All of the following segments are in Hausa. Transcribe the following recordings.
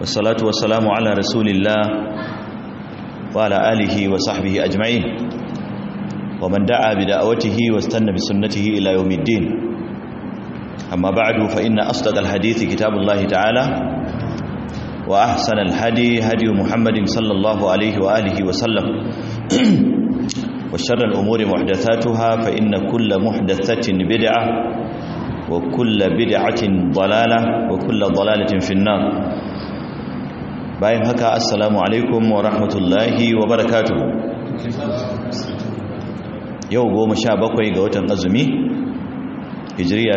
والصلاة والسلام على رسول الله وعلى آله وصحبه أجمعين ومن دعا بدعوته واستنى بسنته إلى يوم الدين أما بعد فإن أصدق الحديث كتاب الله تعالى وأحسن الهدي هدي محمد صلى الله عليه وآله وسلم وشر الأمور محدثاتها فإن كل محدثة بدعة وكل بدعة ضلالة وكل ضلالة في النار bayan haka assalamu alaikum wa rahmatullahi wa barakatuhu yau goma sha bakwai ga watan azumi hijiriya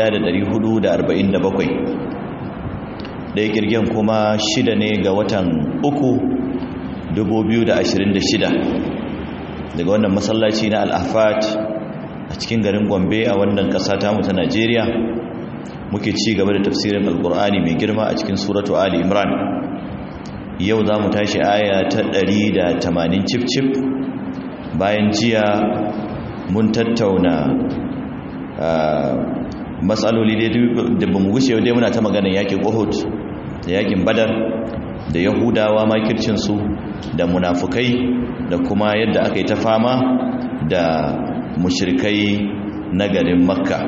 1447 ɗaya kirgin kuma shida ne ga watan uku 2026 daga wannan masallaci na al'afat a cikin garin gombe a wannan ƙasa ta mutu najeriya muke ci gaba da tafsirin alkur'ani mai girma a cikin suratu ali imran yau za mu tashi aya ta 180 cif-cif bayan jiya mun tattauna matsaloli da ba mu gushe dai muna ta maganin yakin uhud da yakin badar da yahudawa makircinsu da munafukai da kuma yadda aka yi ta fama da mushrikai na garin makka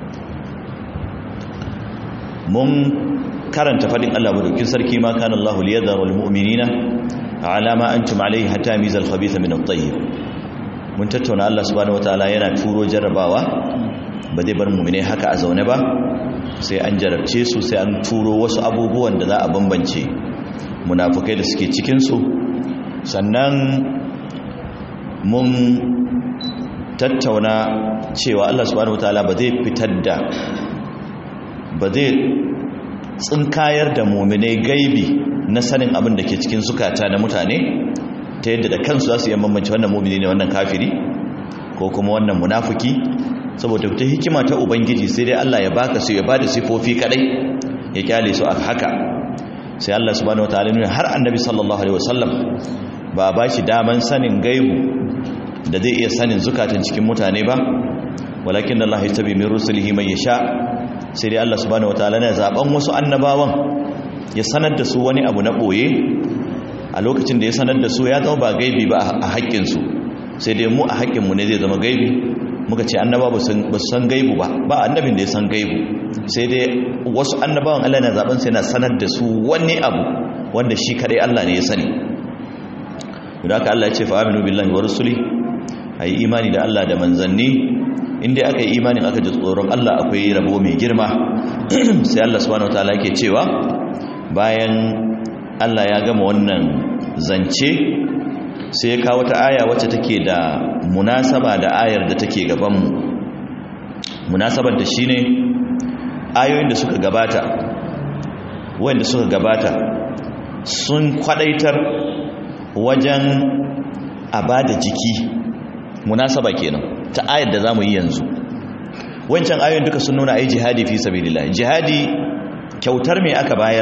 mun karanta fadin Allah madaukin sarki ma kana Allah liyadhara almu'minina ala ma antum alayhi hatta mizal khabitha min at-tayyib mun tattauna Allah subhanahu wataala yana turo jarrabawa ba zai bar mu'mine haka a zaune ba sai an jarabce su sai an turo wasu abubuwan da za a bambance munafukai da suke cikin su sannan mun tattauna cewa Allah subhanahu wataala ba zai fitar da ba zai tsinkayar da muminai gaibi na sanin abin da ke cikin sukata na mutane ta yadda da kansu za su yi bambance wannan mumini ne wannan kafiri ko kuma wannan munafuki saboda ta hikima ta ubangiji sai dai Allah ya baka su ya bada sifofi kadai ya kyale su a haka sai Allah subhanahu wataala ne har annabi sallallahu alaihi wasallam ba ba shi daman sanin gaibu da zai iya sanin zukatan cikin mutane ba walakin Allah ya tabi min rusulihi man yasha sai dai Allah subhanahu wataala ne zaben wasu annabawan ya sanar da su wani abu na boye a lokacin da ya sanar da su ya zama ba gaibi ba a haƙƙin su sai dai mu a haƙƙin mu ne zai zama gaibi muka ce annaba ba su san gaibu ba ba annabin da ya san gaibu sai dai wasu annabawan Allah na zaben sai na sanar da su wani abu wanda shi kadai Allah ne ya sani da haka Allah ya ce fa aminu billahi wa rusuli ayi imani da Allah da manzanni inda aka yi imanin aka ji tsoron Allah akwai rabo mai girma sai Allah subhanahu wataala yake cewa bayan Allah ya gama wannan zance sai ya kawo ta aya wacce take da munasaba da ayar da take gaban mu munasabar da shine ayoyin da suka gabata wanda suka gabata sun kwadaitar wajen abada jiki munasaba kenan ta ayar da zamu yi yanzu wancan ayoyin duka sun nuna ayi jihadi fi sabilillah jihadi kyautar me aka bayar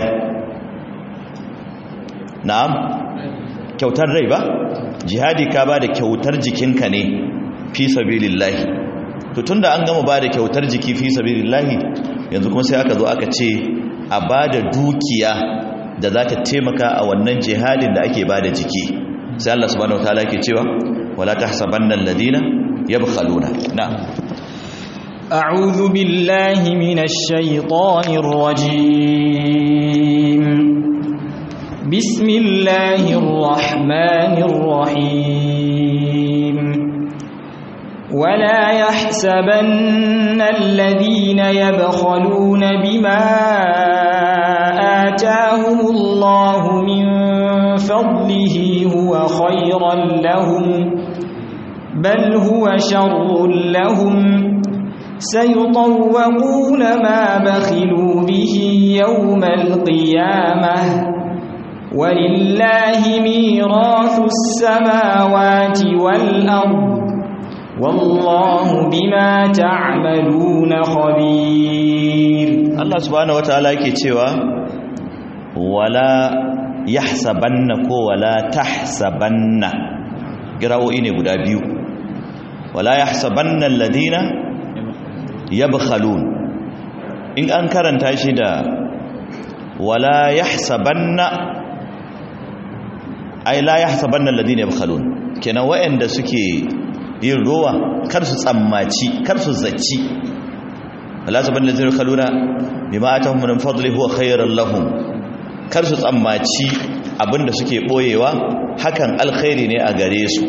na'am kyautar rai ba jihadi ka bada kyautar jikinka ne fi sabilillah to tunda an gama bada kyautar jiki fi sabilillah yanzu kuma sai aka zo aka ce a bada dukiya da za ta taimaka a wannan jihadin da ake bada jiki sai Allah subhanahu wataala yake cewa wala tahsabanna alladhina yabkhaluna na'am أعوذ بالله من الشيطان الرجيم بسم الله الرحمن الرحيم ولا يحسبن الذين يبخلون بما آتاهم الله من فضله هو خيرا لهم بل هو شر لهم سيطوقون ما بخلوا به يوم القيامة ولله ميراث السماوات والأرض والله بما تعملون خبير الله سبحانه وتعالى يكتوى ولا يحسبن ولا تحسبن قراؤين قد بيو ولا يحسبن الذين yabkhalun in an karanta shi da wala yahsabanna ai la yahsabanna alladhina yabkhalun kenan wayanda suke yin rowa kar su tsammaci kar su zaci wala sabanna alladhina yabkhaluna bima atahum min fadli huwa khayran lahum kar su tsammaci abinda suke boyewa hakan alkhairi ne a gare su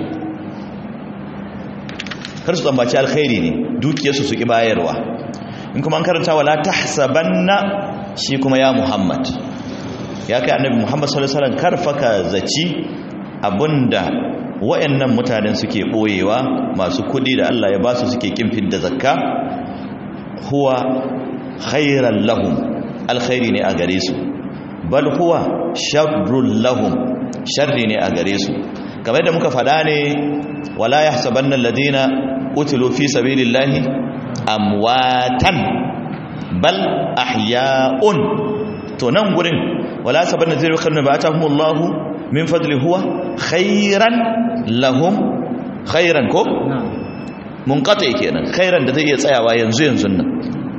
kar su tsammaci alkhairi ne dukiyarsu su ki bayarwa in kuma an karanta wala tahsabanna shi kuma ya Muhammad ya kai annabi Muhammad sallallahu alaihi wasallam karfaka zaci abinda wayannan mutanen suke boyewa masu kudi da Allah ya basu suke kin fidda zakka huwa khairan lahum alkhairi ne a gare su bal huwa sharrul lahum sharri ne a gare su kamar da muka faɗa ne wala yahsabanna alladhina qutilu fi sabilillahi amwatan bal ahya'un to nan gurin wala sabanna zai rukun ba ta humullahu min fadli huwa khairan lahum khairan ko munqati kenan khairan da zai iya tsayawa yanzu yanzu nan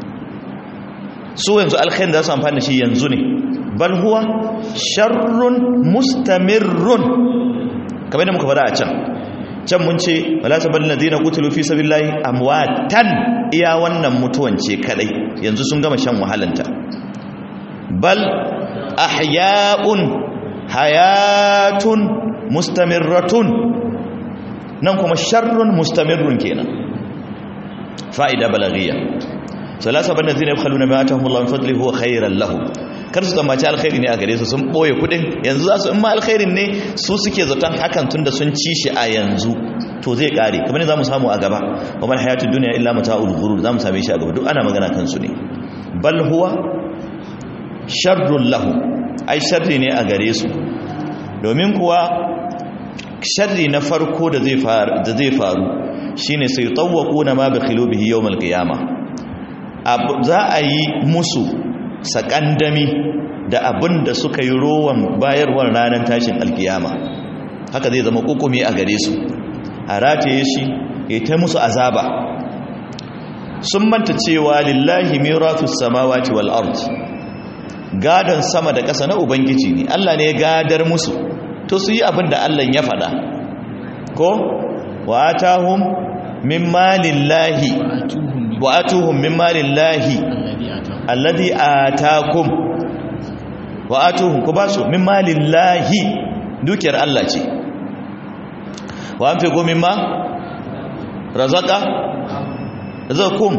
su yanzu alkhairin da su amfani da shi yanzu ne bal huwa sharrun mustamirrun kamar da muka fara a can can mun ce wala sabal ladina qutilu fi sabilillahi amwatan iya wannan mutuwan ce kadai yanzu sun gama shan wahalanta bal ahya'un hayatun mustamirratun nan kuma sharrun mustamirrun kenan fa'ida balaghiya salasa banda zina yabkhaluna ma atahum Allah min fadli huwa khairan lahum kar su tsammaci alkhairi ne a gare su sun boye kudin yanzu za su in ma alkhairin ne su suke zaton hakan tunda sun ci shi a yanzu to zai kare kamar ne za mu samu a gaba wa mal hayatud dunya illa mata'ul ghurur za mu same shi a gaba duk ana magana kan su ne bal huwa sharrun lahum ai sharri ne a gare su domin kuwa sharri na farko da zai faru da zai faru shine sai tawwaquna ma bi khilubihi yawmal qiyamah za a yi musu sakandami da abin da suka yi rowan bayarwar ranar tashin alkiyama haka zai zama kukumi a gare su a rataye shi ya ta musu azaba sun manta cewa lillahi miratus samawati wal ard gadon sama da ƙasa na ubangiji ne Allah ne ya gadar musu to su yi abin da Allah ya faɗa ko wa atahum min malillahi wa atuhum min malillahi alladhi atakum wa atuhum ku basu min malillahi dukiyar Allah ce wa anfiqu mimma razaqa razakum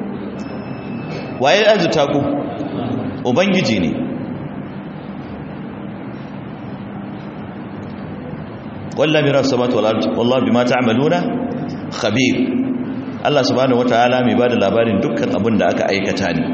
waye azuta ku ubangiji ne wallahi miras samawati wal ardi wallahu bima ta'maluna khabir Allah subhanahu wataala mai bada labarin dukkan abin da aka aikata ne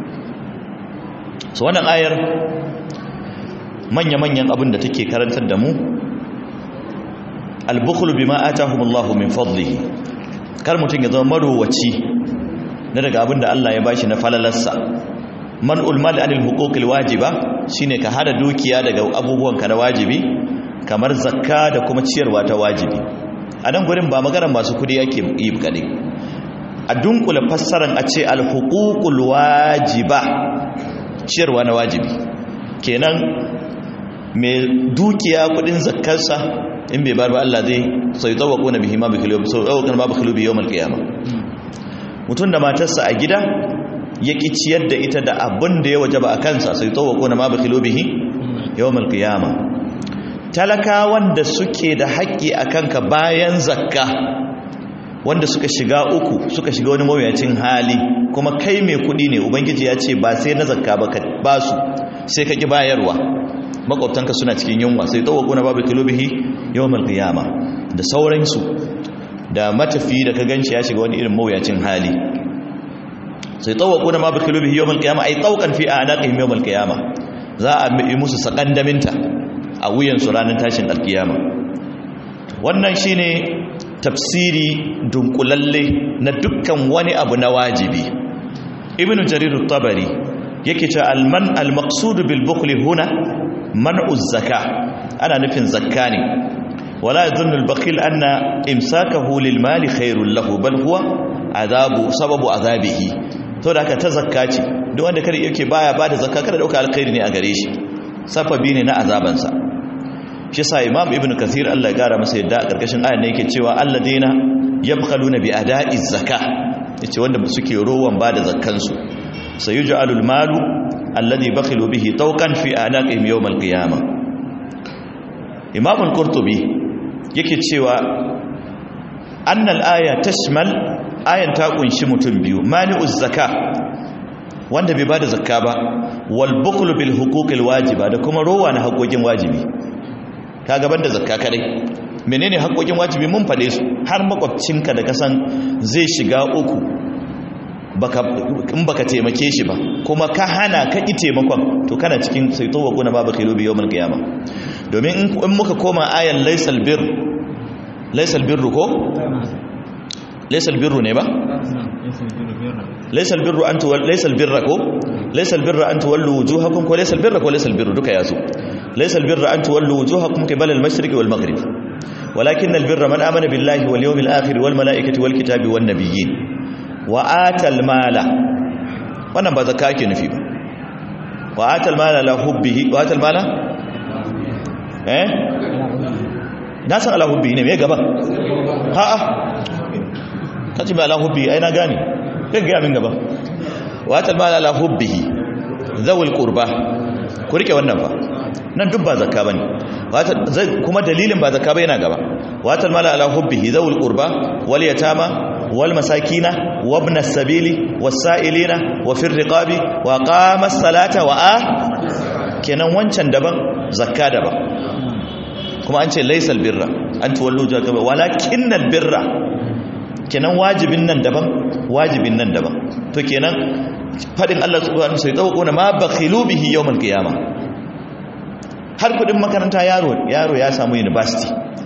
so wannan ayar manya-manyan abin da take karantar da mu al-bukhlu bima atahumullahu min fadlihi kar mutun ya zama marowaci na daga abin da Allah ya bashi na falalarsa man'ul mal anil huquqil wajiba shine ka hada dukiya daga abubuwan ka na wajibi kamar zakka da kuma ciyarwa ta wajibi a nan gurin ba maganar masu kudi yake yi kadai a dunkula fassarar a ce alhukukul wajiba ciyarwa na wajibi kenan mai dukiya kudin zakkarsa in bai bar ba Allah zai sai tsawako na bihima bi kilobi sau tsawakon ba bi kilobi yau malkiyama mutum da matarsa a gida ya ki ciyar da ita da abin da ya waje ba a kansa sai tsawako na ma bi kilobihi yau malkiyama talakawan da suke da haƙƙi a kanka bayan zakka wanda suka shiga uku suka shiga wani mawuyacin hali kuma kai mai kuɗi ne ubangiji ya ce ba sai na zakka ba ka ba su sai ka ƙi bayarwa makwabtanka suna cikin yunwa sai tsawo kuna babu kilobihi yawmal qiyama da sauransu da matafi da ka ganci ya shiga wani irin mawuyacin hali sai tsawo kuna babu kilobihi yawmal qiyama ai tsaukan fi anaqihim yawmal qiyama za a yi musu sakandaminta a wuyansu ranar tashin alkiyama wannan shine tafsiri dunkulalle na dukkan wani abu na wajibi ibn jarir tabari yake cewa alman almaqsud bil bukhli huna man'u zakka ana nufin zakka ne wala yadhunnu al bakhil anna imsakahu lil mali khairul lahu bal huwa adabu sababu azabihi to da aka ta zakka ce duk wanda kada yake baya bada zakka kada dauka alkhairi ne a gare shi safabi ne na azabansa shi sa imam ibnu kathir Allah ya gara masa yadda a karkashin ayan ne yake cewa alladina yabkhaluna bi ada'i zakka yace wanda suke rowan bada zakkan su sayuj'alul malu alladhi bakhilu bihi tawqan fi anaqihim yawm al-qiyamah imam al-qurtubi yake cewa annal aya tashmal ayan ta kunshi mutum biyu mani'uz zakka wanda bai bada zakka ba wal bukhlu bil huquqil wajiba da kuma rowa na haƙoƙin wajibi kaga banda zakka kadai menene haƙoƙin wajibi mun fade su har makwabcinka da kasan zai shiga uku baka in baka taimake shi ba kuma ka hana ka ki taimakon to kana cikin sai to wa kuna babu khilu bi yawmil qiyamah domin in muka koma ayan laysal bir laysal birru ko laysal birru ne ba laysal birru an tuwal laysal birra ko laysal birra an tuwallu wujuhakum ko laysal birra ko laysal birru duka yazo laysal birra an tuwallu wujuhakum qibala al-mashriqi wal maghrib walakin al-birra man amana billahi wal yawmil akhir wal malaikati wal kitabi wan nabiyyin wa atal mala wannan ba zakka ake nufi ba wa atal mala la hubbihi wa atal mala eh na san ala hubbihi ne me gaba ha a kace ba ala hubbihi ai na gane kai ga min gaba wa atal mala la hubbihi zawul qurba ku rike wannan fa nan duk ba zakka bane kuma dalilin ba zakka ba yana gaba wa atal mala ala hubbihi zawul qurba wal yatama wal masakina وابن السبيل والسائلين وفي الرقاب وقام الصلاة وآ kenan wancan daban zakka daban kuma an ce laysal birra an tuwallu jaka walakinnal birra kenan wajibin nan daban wajibin nan daban to kenan fadin Allah subhanahu wa ta'ala sai ma bakhilu bihi yawmal qiyama har kudin makaranta yaro yaro ya samu university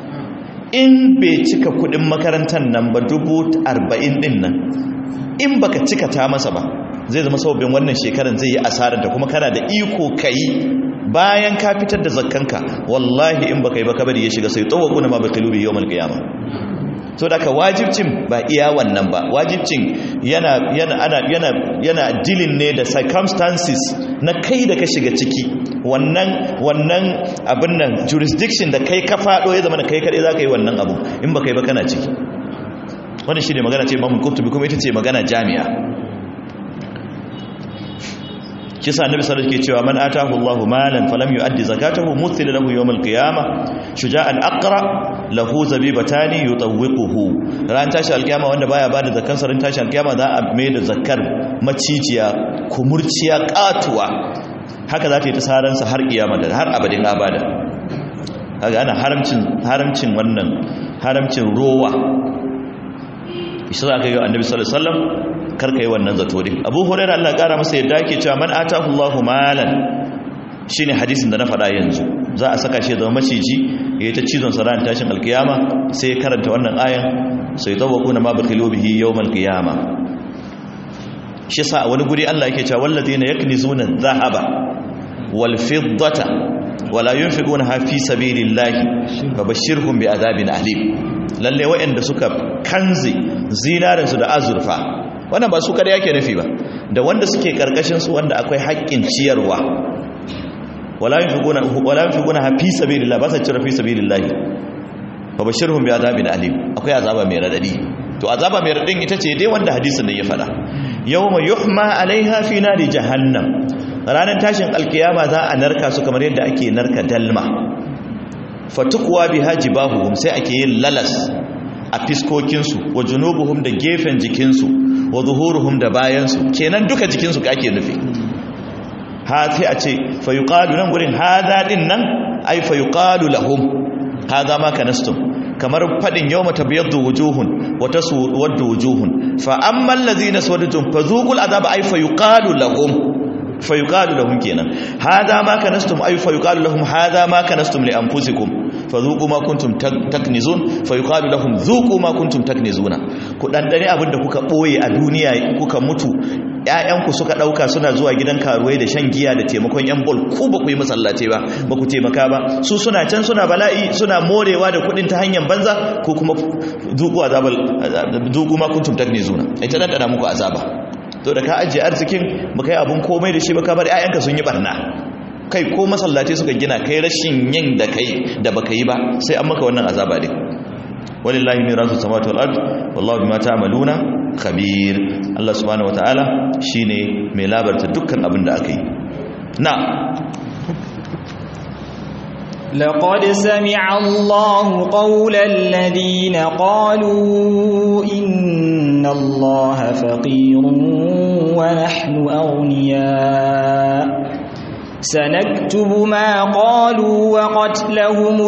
in bai cika kudin makarantar nan ba dubu arba'in din nan in baka cika ta masa ba zai zama sababbin wannan shekaran zai yi asarar da kuma kana da iko kai bayan ka fitar da zakkanka wallahi in baka yi baka bari ya shiga sai tsawo kuna ma baka lubi yawmal qiyama so da ka wajibcin ba iya wannan ba wajibcin yana yana ana yana yana dealing ne da circumstances na kai da ka shiga ciki wannan wannan abin nan jurisdiction da kai ka fado ya zama da kai kadai zaka yi wannan abu in baka yi ba kana ciki wannan shine magana ce Imam Qurtubi kuma ita ce magana jami'a kisa annabi sallallahu alaihi cewa man atahu Allahu malan falam yu'addi zakatahu muthila lahu yawm al-qiyamah shuja'an aqra lahu zabibatani yutawwiquhu ran tashi al-qiyama wanda baya bada zakkan sarin tashi al-qiyama za a mai da zakkar macijiya kumurciya katuwa haka za ta yi ta saransa har kiyama da har abadin abada kaga ana haramcin haramcin wannan haramcin rowa shi za ka yi annabi sallallahu alaihi wasallam karka yi wannan zato din abu hurairah Allah kara masa yadda yake cewa man atahu Allahu malan shine hadisin da na faɗa yanzu za a saka shi zama maciji yayi ta cizon sa ran tashin alkiyama sai ya karanta wannan ayan sai tawakuna ma bakhilu bihi yawmal qiyama shi sa a wani guri Allah yake cewa wallazina yaknizuna dhahaba wal fiddata wala yunfiquna fi sabilillahi fabashshirhum bi'adabin alim lalle waɗanda suka kanze zinarinsu da azurfa wannan ba su kada yake nufi ba da wanda suke karkashin su wanda akwai haƙƙin ciyarwa wala yunfiquna wala yunfiquna fi sabilillah ba sa cire fi sabilillah fa bashirhum bi azabin alim akwai azaba mai radadi to azaba mai radadin ita ce dai wanda hadisin nan ya faɗa yawma yuhma alaiha fi nari jahannam ranar tashin alkiyama za a narka su kamar yadda ake narka dalma fatukwa biha jibahuhum sai ake yin lalas a fiskokinsu wa junubuhum da gefen jikinsu wa zuhuruhum da bayansu kenan duka jikinsu ka ake nufi ha sai a ce fa yuqalu nan gurin hada din nan ai fa yuqalu lahum hada ma kanastum kamar fadin yawma tabyaddu wujuhun wa taswaddu wujuhun fa ammal ladhina sawadtum fazuqul azaba ai fa yuqalu lahum fayuqalu lahum kenan hada ma kanastum ay fayuqalu lahum hada ma kanastum li anfusikum fadhuqu ma kuntum taknizun fayuqalu lahum dhuqu ma kuntum taknizuna ku dandane abinda kuka boye a duniya kuka mutu ƴaƴanku suka dauka suna zuwa gidan karuwai da shan giya da taimakon yan bol ku ba ku yi masallace ba ba ku taimaka ba su suna can suna bala'i suna morewa da kudin ta hanyar banza ko kuma dhuqu azabal dhuqu ma kuntum taknizuna ai ta dandana muku azaba to da ka ajiye arzikin baka yi abun komai da shi ba ka bar ƴaƴanka sun yi barna kai ko masallaci suka gina kai rashin yin da kai da baka yi ba sai an maka wannan azaba din walillahi mirasu samawati wal ard wallahu bima ta'maluna khabir Allah subhanahu wataala shine mai labarta dukkan abin da aka yi na لقد سمع الله قول الذين قالوا إن الله فقير ونحن أغنياء سنكتب ما قالوا وقتلهم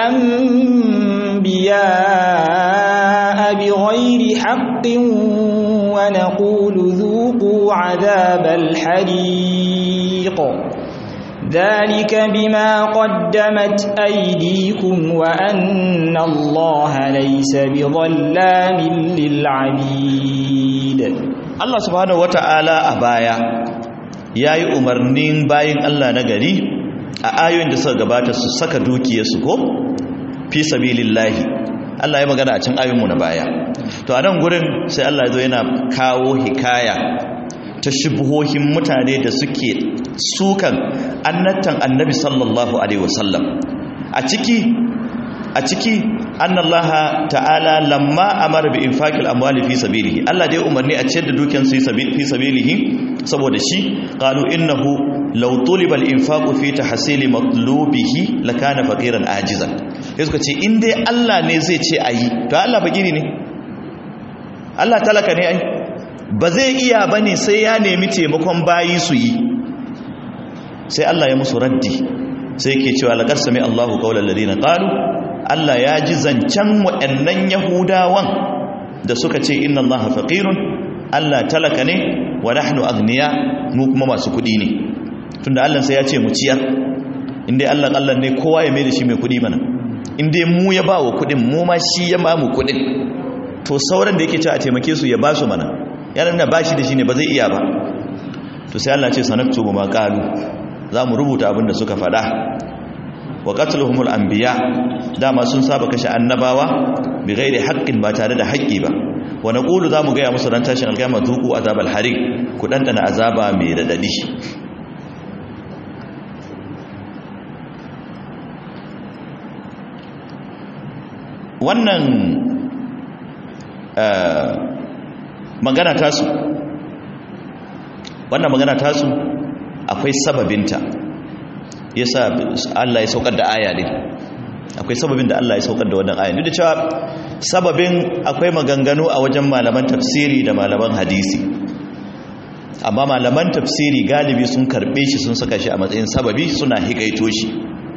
الأنبياء بغير حق ونقول ذوقوا عذاب الحريق ذلك بما قدمت أيديكم وأن الله ليس بظلام للعبيد Allah subhanahu wata'ala a baya yayi umarnin bayin Allah na gari a ayoyin da suka gabata su saka dukiyarsu ko fi sabilillahi Allah ya magana a cikin ayoyinmu na baya to a nan gurin sai Allah ya zo yana kawo hikaya ta shubuhohin mutane da suke sukan annatan annabi sallallahu alaihi wasallam a ciki a ciki annallaha ta'ala lamma amara bi infaqil amwali fi sabilihi Allah dai umarni a ciyar da dukiyar su fi sabilihi saboda shi qalu innahu law tuliba al-infaqu fi tahsili matlubihi lakana faqiran ajizan sai suka ce in dai Allah ne zai ce ayi to Allah fakiri ne Allah talaka ne ai ba zai iya bane sai ya nemi taimakon bayi su yi sai Allah ya musu raddi sai yake cewa laqad sami Allahu qawla alladhina qalu Allah ya ji zancen waɗannan Yahudawan da suka ce inna Allaha faqirun Allah talaka ne wa nahnu aghniya mu kuma masu kuɗi ne tunda Allah sai ya ce mu ciyar inda Allah Allah ne kowa ya mai da shi mai kuɗi mana inda mu ya ba wa kuɗin mu ma shi ya ba mu kuɗin to sauran da yake cewa a taimake su ya ba su mana yana nuna bashi da shi ne ba zai iya ba to sai Allah ce sanaktu ma qalu za mu rubuta abin da suka faɗa wa qatluhumul anbiya dama sun saba kashe annabawa bi ghairi haqqin ba tare da haƙƙi ba wa naqulu za mu ga ya musu ran tashin alƙiyama zuku azabal harik ku dandana azaba mai radadi wannan magana tasu wannan magana tasu akwai sababinta yasa Allah ya saukar da aya ne akwai sababin da Allah ya saukar da wannan aya duk da cewa sababin akwai maganganu a wajen malaman tafsiri da malaman hadisi amma malaman tafsiri galibi sun karbe shi sun saka shi a matsayin sababi suna hikaito shi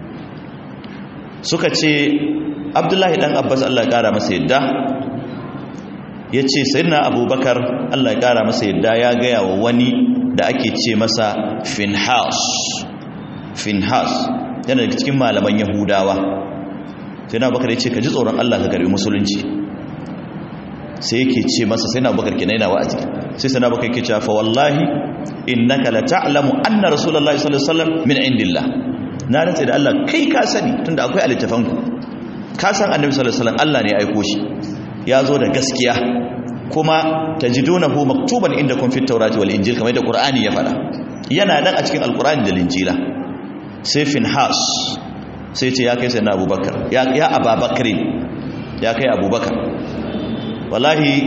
suka ce abdullahi dan abbas Allah ya kara masa yadda ya ce sayyidina abubakar Allah ya kara masa yadda ya gaya wa wani da ake ce masa finhas finhas yana daga cikin malaman yahudawa sai na bakar ya ce ka ji tsoron allah ka karbi musulunci sai yake ce masa sai na bakar kenan yana wa'azi sai sai na bakar yake cewa fa wallahi innaka la ta'lamu anna rasulullahi sallallahu alaihi wasallam min indillah na rantsa da allah kai ka sani tunda akwai alittafan ku ka san annabi sallallahu alaihi wasallam allah ne ya aiko shi ya zo da gaskiya kuma tajidunahu maktuban indakum fit tawrati wal injil kamar da qur'ani ya fada yana nan a cikin alqur'ani da linjila sai finhas sai ce ya kai sai na abubakar ya ya ababakrin ya kai abubakar wallahi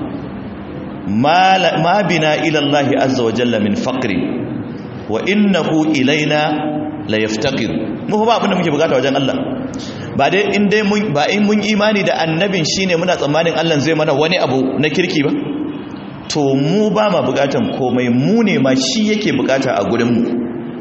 ma bina ila allah azza wa jalla min faqri wa innahu ilaina la yaftaqir mu ba abin da muke bukata wajen Allah ba dai in dai mun ba in mun imani da annabin shine muna tsammanin Allah zai mana wani abu na kirki ba to mu ba ma bukatan komai mu ne ma shi yake bukata a gurin mu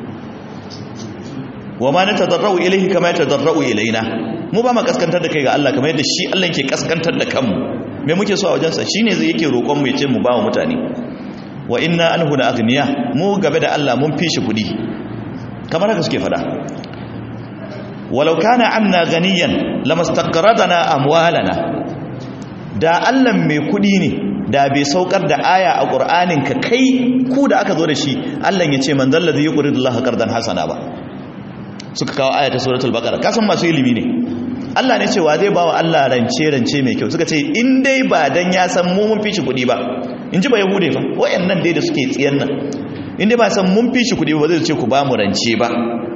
wa ma natadarrau ilayhi kama yatadarrau ilaina mu ba ma kaskantar da kai ga Allah kamar yadda shi Allah yake kaskantar da kanmu me muke so a wajen sa shine zai yake roƙon mu yace mu ba wa mutane wa inna anhu la aghniya mu gabe da Allah mun fishi kudi kamar haka suke fada walau kana anna ganiyan lamastaqradana amwalana da Allah mai kudi ne da bai saukar da aya a Qur'anin ka kai ku da aka zo da shi Allah ya ce man zallazi yuqridu Allah qardan hasana ba suka kawo aya ta suratul baqara kasan masu ilimi ne Allah ne cewa zai bawa Allah rance rance mai kyau suka ce in dai ba dan ya san mu mun fishi kuɗi ba in ji ba yahude fa wayannan dai da suke tsiyan nan in dai ba san mun fishi kuɗi ba zai ce ku ba mu rance ba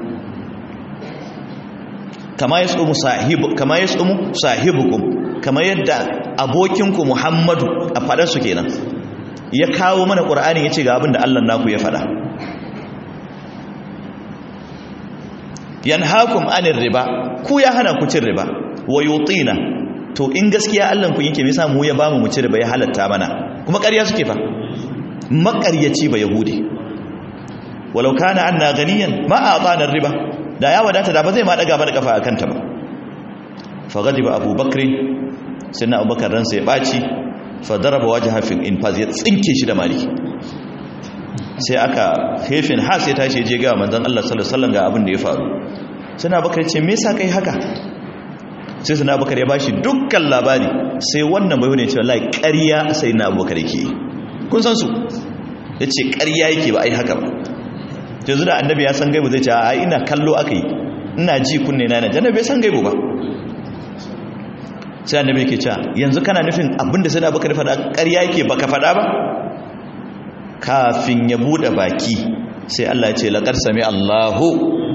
kama yasumu sahibu kama yasumu sahibukum kama yadda abokinku Muhammadu a fadar su kenan ya kawo mana Qur'ani yace ga abin da Allah naku ya fada yanhaakum anir riba ku ya hana ku cin riba wa yutina to in gaskiya Allah ku yake me yasa mu ya bamu mu ci riba ya halatta mana kuma ƙarya suke fa maƙaryaci ba yahudi walau kana anna ganiyan ma atana riba da ya wadata da ba zai ma daga ba da kafa akan ta ba fa gadiba abubakar sai abubakar ransa ya baci fa daraba wajha fil infaz ya tsinke shi da mali sai aka hefin ha sai tashi je ga manzon Allah sallallahu alaihi wasallam ga abin da ya faru sai abubakar ce me yasa kai haka sai sai abubakar ya bashi dukkan labari sai wannan bai ne ce wallahi ƙarya sai na abubakar yake kun san su yace ƙarya yake ba ai haka ba yanzu da annabi ya san gaibu zai ce a ina kallo aka yi ina ji kunne na yana bai san gaibu ba sai annabi yake cewa yanzu kana nufin abinda sai da baka da fada ƙarya yake baka fada ba kafin ya bude baki sai Allah ya ce laqad sami Allahu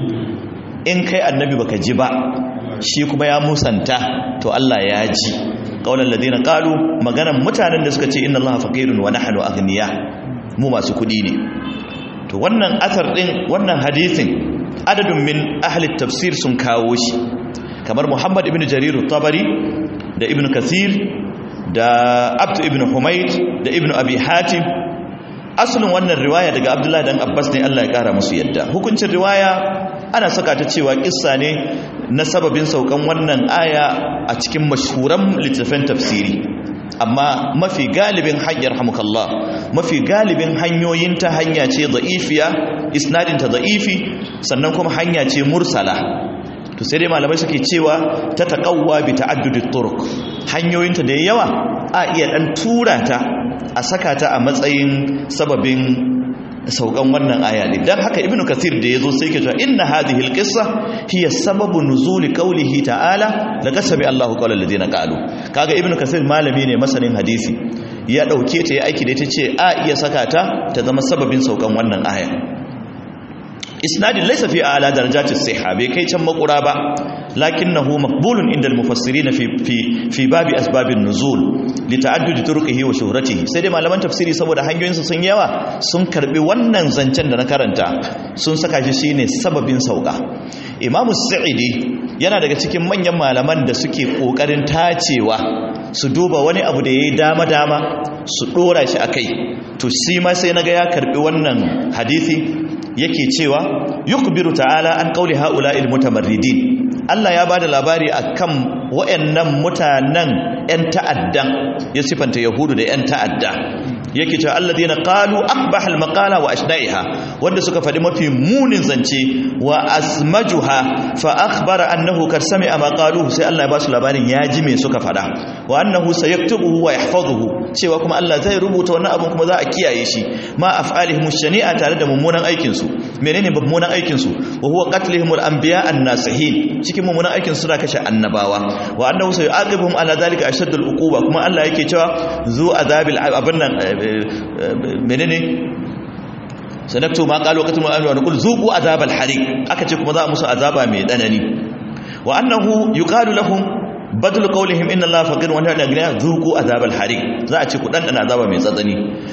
in kai annabi baka ji ba shi kuma ya musanta to Allah ya ji qaulal ladina qalu maganan mutanen da suka ce inna Allaha faqirun wa nahnu aghniya mu masu kudi ne to wannan athar din wannan hadisin adadun min ahli tafsir sun kawo shi kamar Muhammad ibn Jarir tabari da ibn Kathir da Abd ibn Humayd da ibn Abi Hatim asalin wannan riwaya daga Abdullah dan Abbas ne Allah ya kara musu yadda hukuncin riwaya ana saka ta cewa kissa ne na sababin saukan wannan aya a cikin mashhuran littafin tafsiri amma mafi galibin hanyar hamukallah mafi galibin hanyoyin ta hanya ce da'ifiya isnadinta da'ifi sannan kuma hanya ce mursala to sai dai malamai suke cewa ta taqawwa bi ta'addudit turuq hanyoyinta da yawa a iya dan tura ta a saka ta a matsayin sababin saukan wannan aya ne dan haka ibnu kathir da yazo sai ke cewa inna hadhihi alqissa hiya sababu nuzuli qawlihi ta'ala laqad sami Allahu qawla alladhina qalu kaga ibnu kathir malami ne masanin hadisi ya dauke ta ya aiki da ita ce a iya saka ta ta zama sababin saukan wannan aya isnadin laysa fi a'la darajati sihha bai kai can makura ba lakinnahu maqbulun inda al-mufassirin fi fi fi babi asbabin nuzul li ta'addudi turuqihi wa shuhratihi sai dai malaman tafsiri saboda hanyoyinsa sun yawa sun karbi wannan zancen da na karanta sun saka shi shine sababin sauka imamu sa'idi yana daga cikin manyan malaman da suke kokarin tacewa su duba wani abu da yayi dama dama su dora shi akai to shi ma sai naga ya karbi wannan hadisi yake cewa yukbiru ta'ala an qauli ha'ula'il mutamarridin Allah ya bada labari akan wayannan mutanen ƴan ta'addan ya sifanta yahudu da ƴan ta'adda yake cewa alladheena qalu aqbahal maqala wa ashna'iha wanda suka fadi mafi munin zance wa asmajuha fa akhbara annahu kar sami'a ma qalu sai Allah ya ba su labarin ya ji me suka fada wa annahu sayaktubuhu wa yahfazuhu cewa kuma Allah zai rubuta wannan abun kuma za a kiyaye shi ma af'alihim shani'a tare da mummunan aikin su menene mummunan aikin su wa huwa qatlihim al-anbiya an-nasihin cikin mummunan aikin su suna kashe annabawa wa annahu sayu'aqibuhum ala dhalika ashaddul uquba kuma Allah yake cewa zu azabil abin nan menene sanaktu ma qalu qatum al wa naqul zuqu azabal hariq aka ce kuma za musu azaba mai danani wa annahu yuqalu lahum badal qawlihim inna allaha faqir wa nahnu agniya zuqu azabal hariq za a ce ku dan azaba mai tsatsani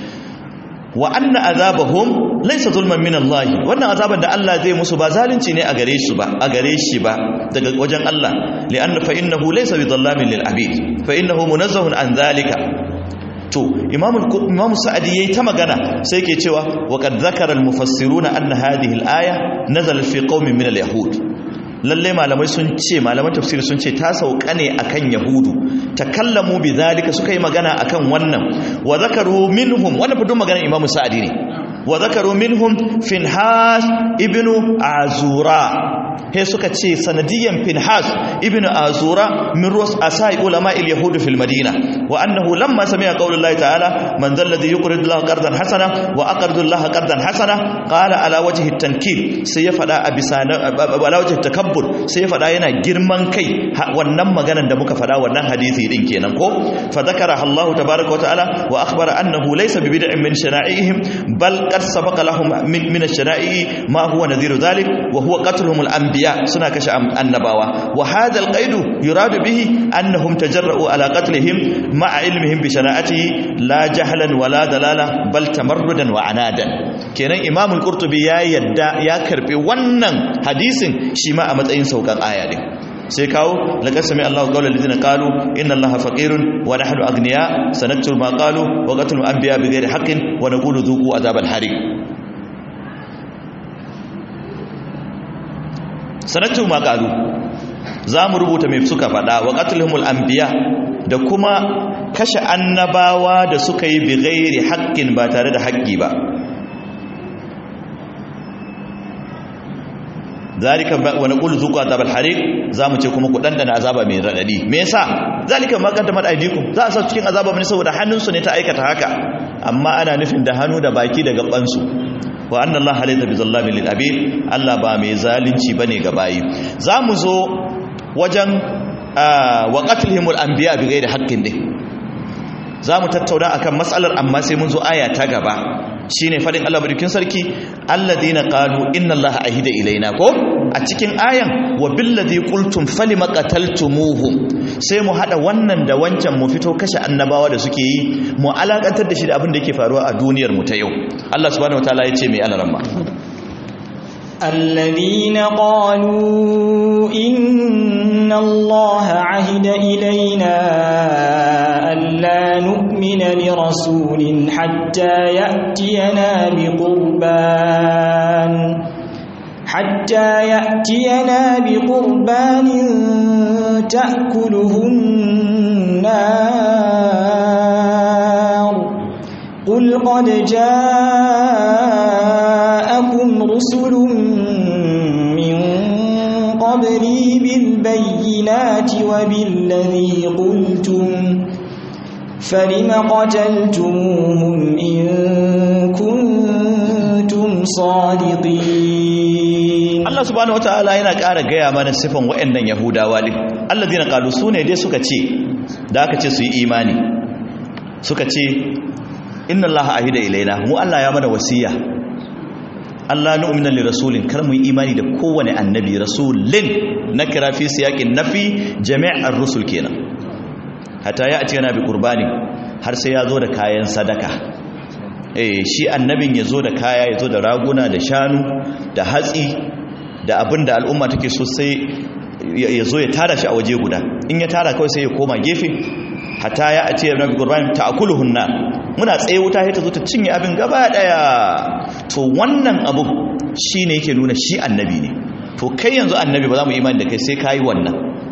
wa anna azabahum laysa zulman min Allah wannan azaban da Allah zai musu ba zalunci ne a gare shi ba a gare shi ba daga wajen Allah li anna fa innahu laysa bi dhallamin lil abid fa innahu munazzahun an zalika to imamu imamu sa'adi yayi ta magana sai yake cewa wa qad zakara al mufassiruna anna hadhihi al aya nazalat fi qaumin min al yahud lalle malamai sun ce malaman tafsiri sun ce ta sauka ne akan yahudu takallamu bi zalika suka yi magana akan wannan wa zakaru minhum wannan fudun maganar imamu sa'adi ne wa zakaru minhum finhas ibnu azura he suka ce sanadiyan finhas ibnu azura min rus asai ulama al yahud fil madina wa annahu lamma sami'a qawlullahi ta'ala man dhal ladhi yuqridu Allah qardan hasana wa aqridu Allah qardan hasana qala ala wajhi at-tankir sai ya fada a bisa ala wajhi takabbur sai ya fada yana girman kai wannan maganar da muka fada wannan hadisi din kenan ko fa zakara Allah tabaaraka wa ta'ala wa akhbara annahu laysa bi bid'in min shana'ihim bal qad sabaqa lahum min min ash-shana'i ma huwa nadhiru dhalik wa huwa qatluhum al-anbiya suna kashe annabawa wa hadha al-qaid yuradu bihi annahum tajarra'u ala qatlihim ma'a ilmihim bi shana'atihi la jahlan wa la dalala bal tamarrudan wa anadan kenan imam al-qurtubi ya yadda ya karbi wannan hadisin shi ma a matsayin saukan aya ne sai kawo laqad sami Allahu qawla allazina qalu inna Allaha faqirun wa nahnu aghniya sanaktubu ma qalu wa qatlu anbiya bighairi haqqin wa naqulu dhuqu adhabal hariq sanaktubu ma qalu zamu rubuta mai suka fada wa qatluhumul anbiya da kuma kashe annabawa da suka yi bighairi haqqin ba tare da haƙƙi ba zalika wa naqulu zuqu azabal hariq zamu ce kuma ku dandana azaba mai radadi me yasa zalika ma qaddamat aydikum za a sa cikin azaba ne saboda hannunsu ne ta aikata haka amma ana nufin da hannu da baki da gaban su wa anna allaha laysa bizallamin lil abid allah ba mai zalunci bane ga bayi zamu zo wajen wa qatlihimul anbiya bighairi haqqin din zamu tattauna akan matsalar amma sai mun zo aya ta gaba shine fadin Allah madaukin sarki alladheena qalu inna allaha ahida ilaina ko a cikin ayan wa billadhi qultum falima qataltumuhu sai mu hada wannan da wancan mu fito kashe annabawa da suke yi mu alakantar da shi da abin da yake faruwa a duniyar mu ta yau Allah subhanahu wataala ya ce mai alaramma الذين قالوا إن الله عهد إلينا ألا نؤمن لرسول حتى يأتينا بقربان حتى يأتينا بقربان تأكله النار قل قد جاءكم رسل من قبلي بالبينات وبالذي قلتم فلم قتلتموهم إن كنتم صادقين Allah subhanahu wataala yana ƙara gaya mana sifan waɗannan Yahudawa din alladina qalu sune dai suka ce da aka ce su yi imani suka ce inna allaha ahida ilaina mu Allah ya mana wasiya Allah nu'mina li rasulin kar mu yi imani da kowane annabi rasulin na kira fi siyaqin nafi jami' ar-rusul kenan hatta ya ce yana bi qurbani har sai ya zo da kayan sadaka eh shi annabin ya zo da kaya ya zo da raguna da shanu da hatsi da abinda al'umma take so sai ya zo ya tara shi a waje guda in ya tara kawai sai ya koma gefe hatta ya ce yana bi qurbani ta'kuluhunna muna tsaye wuta ya ta zo ta cinye abin gaba daya to wannan abu shi ne yake nuna shi annabi ne to kai yanzu annabi ba za mu imani da kai sai ka yi wannan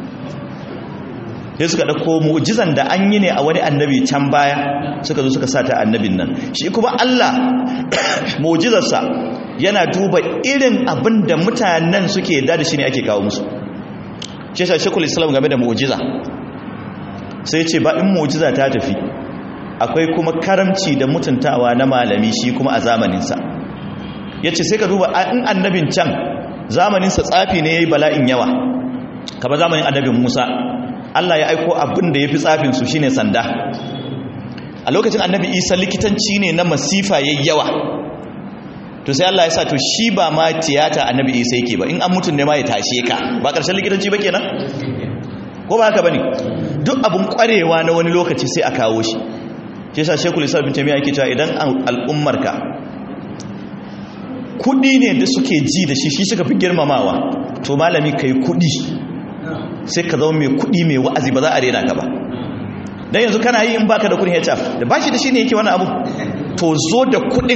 sai suka ɗauko mu'jizan da an yi ne a wani annabi can baya suka zo suka sa ta annabin nan shi kuma Allah mu'jizarsa yana duba irin abin da mutanen suke da da shi ne ake kawo musu shi shi shekul islam game da mu'jiza sai ce ba in mu'jiza ta tafi akwai kuma karamci da mutuntawa na malami shi kuma a zamaninsa ya ce sai ka duba in annabin can zamaninsa tsafi ne ya yi bala'in yawa kaba zamanin annabin musa allah ya aiko abin da ya fi tsafinsu shi ne sanda a lokacin annabi isa likitanci ne na masifa ya yawa to sai allah ya sa to shi ba ma tiyata annabi isa yake ba in an mutum ne ma ya tashe ka ba ƙarshen likitanci ba kenan ko ba haka ba ne duk abin ƙwarewa na wani lokaci sai a kawo shi shi yasa shekul islam bin tamiya yake cewa idan al'ummarka kudi ne da suke ji da shi shi suka fi girmamawa to malami kai kudi sai ka zama mai kudi mai wa'azi ba za a rena ka ba dan yanzu kana yi in baka da kudin HR da bashi da shi ne yake wani abu to zo da kudin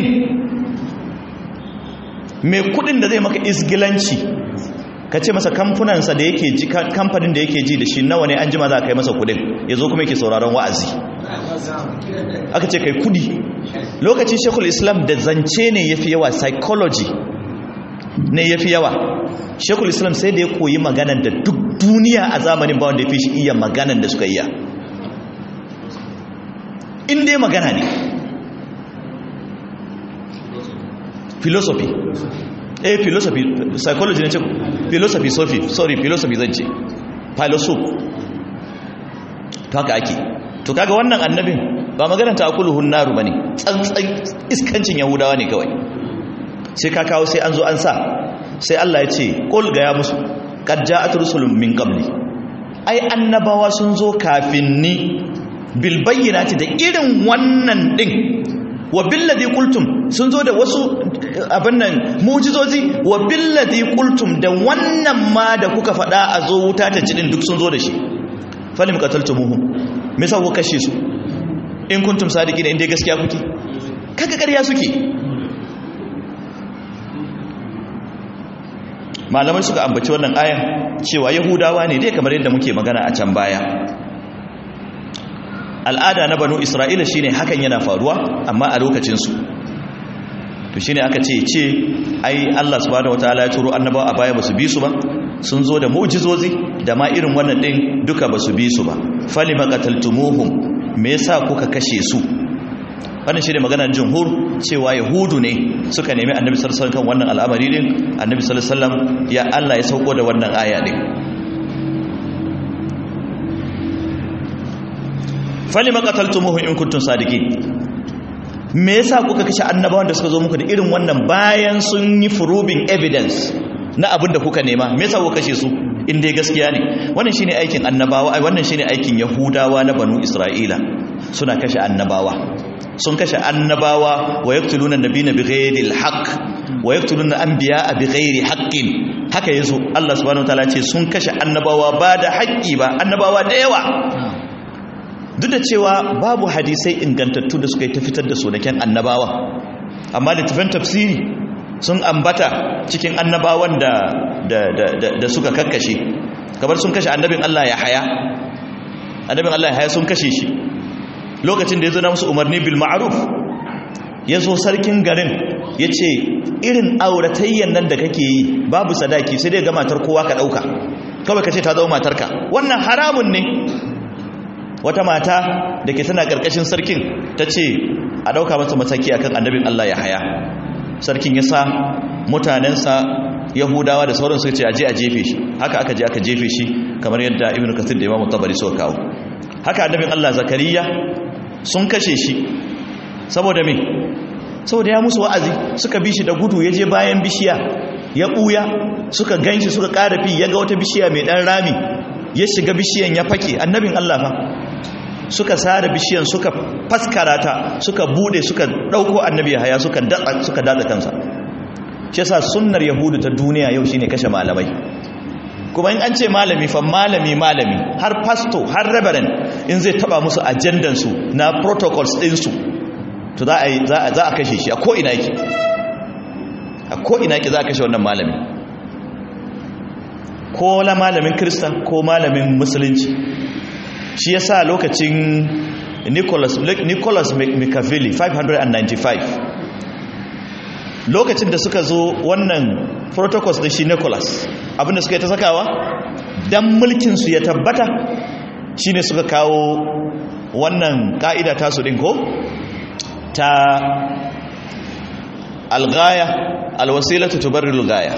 mai kudin da zai maka isgilanci ka ce masa kamfunansa da yake ji kamfanin da yake ji da shi nawa ne an jima za ka kai masa kudin ya zo kuma yake sauraron wa'azi aka ce kai kudi lokacin shekul islam da zance ne ya fi yawa psychology ne ya fi yawa shekul islam sai da ya koyi maganan da duk duniya a zamanin bawon da ya fi shi iya maganan da suka iya inda ya magana ne philosophy eh philosophy psychology ne ce philosophy sophie sorry philosophy zan ce philosophy to haka ake to kaga wannan annabin ba maganar ta akuluhun naru bane tsantsan iskancin yahudawa ne kawai sai ka kawo sai an zo an sa sai Allah ya ce qul ga ya musu qad ja'at rusulun min qabli ai annabawa sun zo kafin ni bil bayyinati da irin wannan din wa billadhi qultum sun zo da wasu abin nan mu'jizozi wa billadhi qultum da wannan ma da kuka faɗa a zo wuta ta cidin duk sun zo da shi falim qataltumuhum me yasa ku kashe su in kuntum sadiqina inda gaskiya kuke kaga ƙarya suke malamai suka ambaci wannan ayan cewa yahudawa ne dai kamar yadda muke magana a can baya al'ada na banu isra'ila shine hakan yana faruwa amma a lokacinsu to shine aka ce ce ai Allah subhanahu wataala ya turo annabawa a baya basu bi su ba sun zo da mu'jizozi da ma irin wannan din duka basu bi su ba falima qataltumuhum me yasa kuka kashe su wannan shine maganar jumhur cewa yahudu ne suka nemi annabi sallallahu alaihi wasallam kan wannan al'amari din annabi sallallahu alaihi wasallam ya Allah ya sauko da wannan aya din falima qataltumuhum in kuntum sadiqin me yasa kuka kashe annabawan da suka zo muku da irin wannan bayan sun yi proving evidence na abin da kuka nema me yasa kuka kashe su in dai gaskiya ne wannan shine aikin annabawa ai wannan shine aikin yahudawa na banu isra'ila suna kashe annabawa sun kashe annabawa wa yaqtuluna nabiyina bighairi alhaq wa yaqtuluna anbiya'a bighairi haqqin haka yazo Allah subhanahu wataala ce sun kashe annabawa ba da haƙƙi ba annabawa da yawa duk da cewa babu hadisai ingantattu da suka yi ta fitar da sunaken annabawa amma littafin tafsiri sun ambata cikin annabawan da, da, da, da, da suka kakkashe kamar sun kashe annabin Allah ya haya annabin Allah ya haya sun kashe shi lokacin da ya zo na musu umarni bil ma'ruf ya zo sarkin garin ya ce irin auratayyan nan da kake yi babu sadaki sai dai ga matar kowa ka ɗauka kawai ka ce ta zama matarka wannan haramun ne wata mata da ke tana ƙarƙashin sarkin ta ce a ɗauka masa mataki akan annabin Allah ya haya sarkin ya sa mutanensa yahudawa da sauran suka ce aje a jefe shi haka aka je aka jefe shi kamar yadda ibn kathir da imamu tabari suka kawo haka annabin Allah zakariya sun kashe shi saboda me saboda ya musu wa'azi suka bi shi da gudu ya je bayan bishiya ya ɓuya suka ganshi suka ƙara fi ya ga wata bishiya mai ɗan rami ya shiga bishiyan ya fake annabin Allah fa suka sare bishiyan suka faskara ta suka bude suka dauko annabi haya suka datsa suka datsa kansa shi yasa sunnar yahudu ta duniya yau shine kashe malamai kuma in an ce malami fa malami malami har pastor har reverend in zai taba musu ajandan su na protocols din su to za a za a kashe shi a ko ina yake a ko ina yake za a kashe wannan malami ko la malamin krista ko malamin musulunci shi yasa lokacin Nicholas Nicholas Machiavelli 595 lokacin da suka zo wannan protocols da shi Nicholas abinda suka yi ta sakawa dan mulkin su ya tabbata shine suka kawo wannan ka'ida tasu din ko ta alghaya alwasilatu tubarrilu alghaya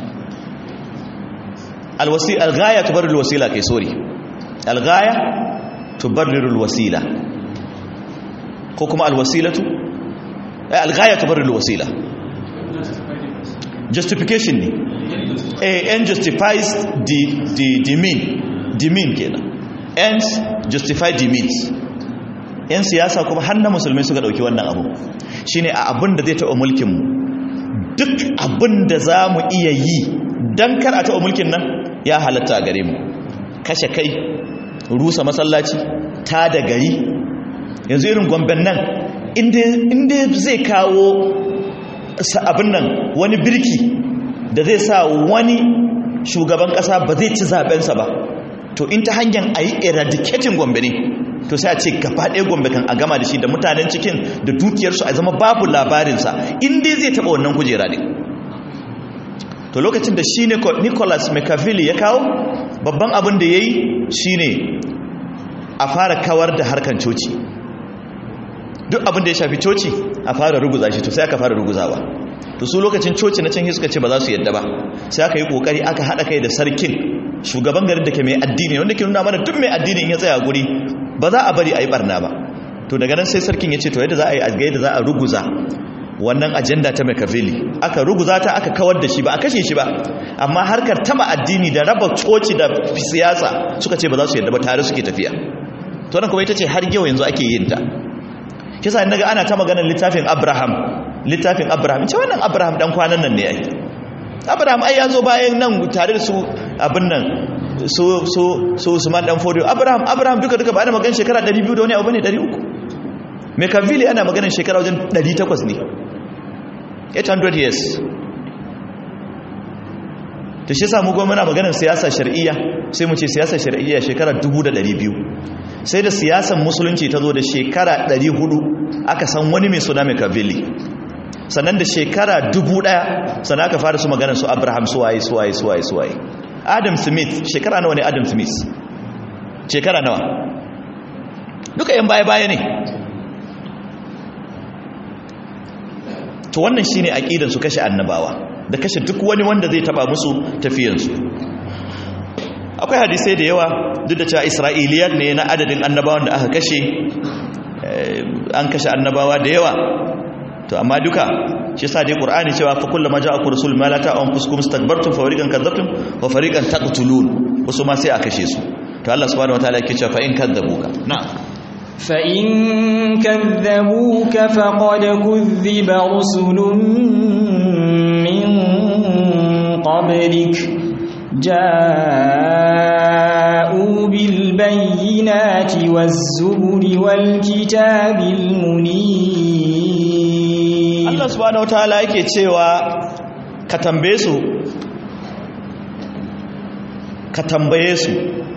alwasi alghaya tubarrilu alwasila kai sorry alghaya tubarriru alwasila ko kuma alwasilatu alghaya tubarriru alwasila justification ne a end justifies the the the mean the mean kenan ends justify the means yan siyasa kuma har na musulmai suka dauki wannan abu shine a abin da zai taɓa mulkin mu duk abin da za mu iya yi dan kar a taɓa mulkin nan ya halatta a gare mu kashe kai rusa masallaci ta da gari yanzu irin gomben nan inda zai kawo abin nan wani birki da zai sa wani shugaban kasa ba zai ci zabensa ba to in ta hanyar a yi eradicating gombe ne to sai a ce gaba ɗaya gombe kan a gama da shi da mutanen cikin da dukiyarsu a zama babu labarinsa in dai zai taɓa wannan kujera ne to lokacin da shi nicholas machiavelli ya kawo babban abin da ya yi shi ne a fara kawar da harkan coci duk abin da ya shafi coci a fara ruguza shi to sai aka fara ruguzawa to su lokacin coci na can suka ce ba za su yadda ba sai aka yi kokari aka haɗa kai da sarkin shugaban garin da ke mai addini wanda ke nuna mana duk mai addini in ya tsaya guri ba za a bari a yi barna ba to daga nan sai sarkin ya ce to yadda za a yi a da za a ruguza wannan ajanda ta Machiavelli aka ruguza ta aka kawar da shi ba a kashe shi ba amma harkar taba addini da raba coci da siyasa suka ce ba za su yadda ba tare suke tafiya to nan kuma ita ce har yau yanzu ake yin ta kisa naga ana ta maganar littafin Abraham littafin Abraham ce wannan Abraham dan kwanan nan ne ai Abraham ai ya zo bayan nan tare da su abin nan so so so Usman dan Fodio Abraham Abraham duka duka ba ana maganar shekara 200 da wani abu ne 300 Machiavelli ana maganar shekara wajen 800 ne 800 years ta shi samu goma na maganar siyasa shari'iyya sai mu ce siyasa shari'iyya shekara 200 sai da siyasan musulunci ta zo da shekara 400 aka san wani mai suna Machiavelli sannan da shekara 1000 sannan aka fara su maganar su Abraham suwaye suwaye suwaye suwaye Adam Smith shekara nawa ne Adam Smith shekara nawa duka yan baya-baya ne to wannan shine aqidan su kashe annabawa da kashe duk wani wanda zai taba musu tafiyansu akwai hadisai da yawa duk da cewa isra'iliyat ne na adadin annabawan da aka kashe an kashe annabawa da yawa to amma duka shi yasa dai qur'ani cewa fa kullama ja'akum rasul ma la ta'am fuskum istakbartum fa fariqan kadzabtum wa fariqan taqtulun wasu ma sai a kashe su to Allah subhanahu wataala yake cewa fa in kadzabuka na'am فإن كذبوك فقد كذب رسل من قبلك جاءوا بالبينات والزبر والكتاب المنير Allah subhanahu wataala yake cewa ka tambaye su ka tambaye su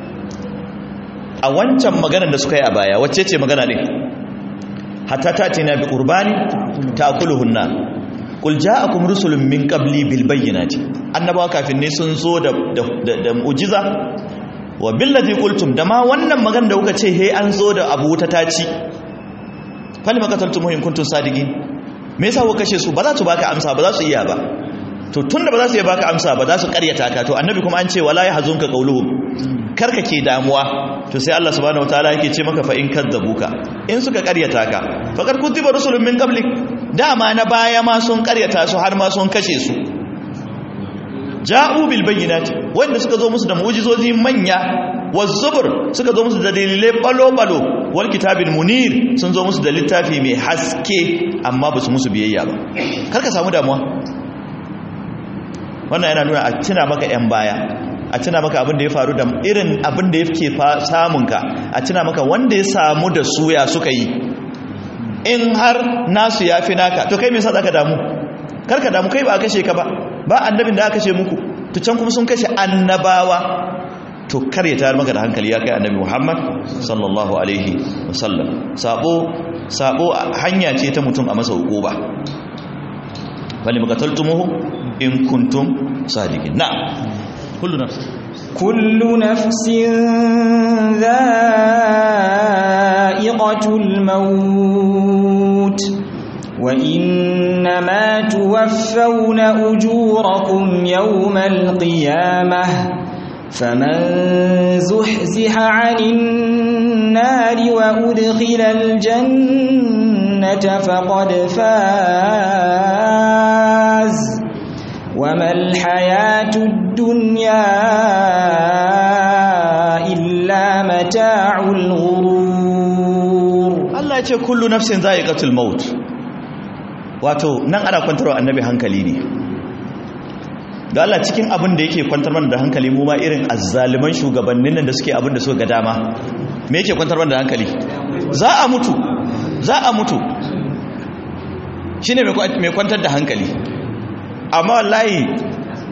a wancan maganar da suka yi a baya wacce ce magana ne hatta ta ce na bi qurbani ta'kuluhunna qul ja'akum rusulun min qabli bil bayyinati annabawa kafin ne sun zo da da mu'jiza wa billazi qultum da ma wannan magana da kuka ce he an zo da abu ta taci fali makataltum in kuntum sadiqin me yasa kuka kashe su ba za su baka amsa ba za su iya ba to tunda ba za su iya baka amsa ba za su karyata ka to annabi kuma an ce wala yahzunka qawluhum karka ke damuwa to sai Allah subhanahu wataala yake ce maka fa in kadzabuka in suka karyata ka faqad kutiba rusulun min qablik dama na baya ma sun karyata su har ma sun kashe su ja'u bil bayyinati wanda suka zo musu da mu'jizozi manya wazzubur suka zo musu da dalilai balo balo wal kitabil munir sun zo musu da littafi mai haske amma ba su musu biyayya ba karka samu damuwa wannan yana nuna a tuna maka yan baya a tuna maka abin da ya faru da irin abin da yake samunka a tuna maka wanda ya samu da suya suka yi in har nasu ya fi naka to kai me yasa zaka damu karka damu kai ba a kashe ka ba ba annabin da aka kashe muku to can kuma sun kashe annabawa to kar ya tayar maka da hankali ya kai annabi Muhammad sallallahu alaihi wasallam sabo sabo hanya ce ta mutum a masa hukuba bali makataltumuhu in kuntum sadiqin na'am kullu nafsin كل نفس ذائقة الموت وإنما توفون أجوركم يوم القيامة فمن زحزح عن النار وأدخل الجنة فقد فاز وما الحياة الدنيا إلا متاع الغرور Allah ya ce kullu nafsin za'iqatul maut wato nan ana kwantarwa annabi hankali ne da Allah cikin abin da yake kwantar mana da hankali mu ma irin azzaliman shugabannin nan da suke abin da suka ga dama me yake kwantar mana da hankali za a mutu za a mutu shine mai kwantar da hankali amma wallahi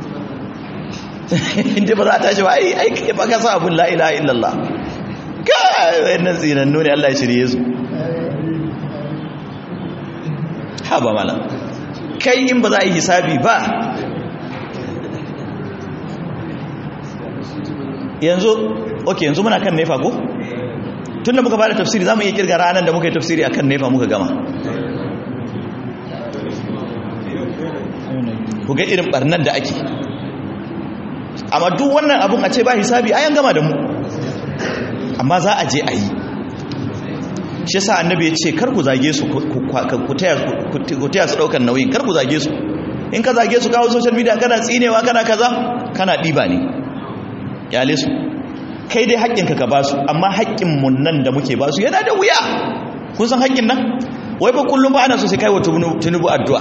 inda ba za a tashi ba ai ai ba ka sa abun la ilaha illallah ka kai wayannan tsinannu ne Allah ya shirye su ha ba mala kai in ba za a yi hisabi ba yanzu ok yanzu muna kan nefa ko tun da muka bada tafsiri za mu iya kirga ranar da muka yi tafsiri akan nefa muka gama ku ga irin barnan da ake amma duk wannan abun a ce ba hisabi ayan gama da mu amma za a je a yi shi sa annabi ya ce kar ku zage su ku taya su daukan nauyin kar ku zage su in ka zage su kawo social media kana tsinewa kana kaza kana ɗiba ne kyale su kai dai haƙƙinka ka ba su amma haƙƙinmu nan da muke ba su yana da wuya kun san haƙƙin nan wai fa kullum ba ana so sai kai wa tunubu addu'a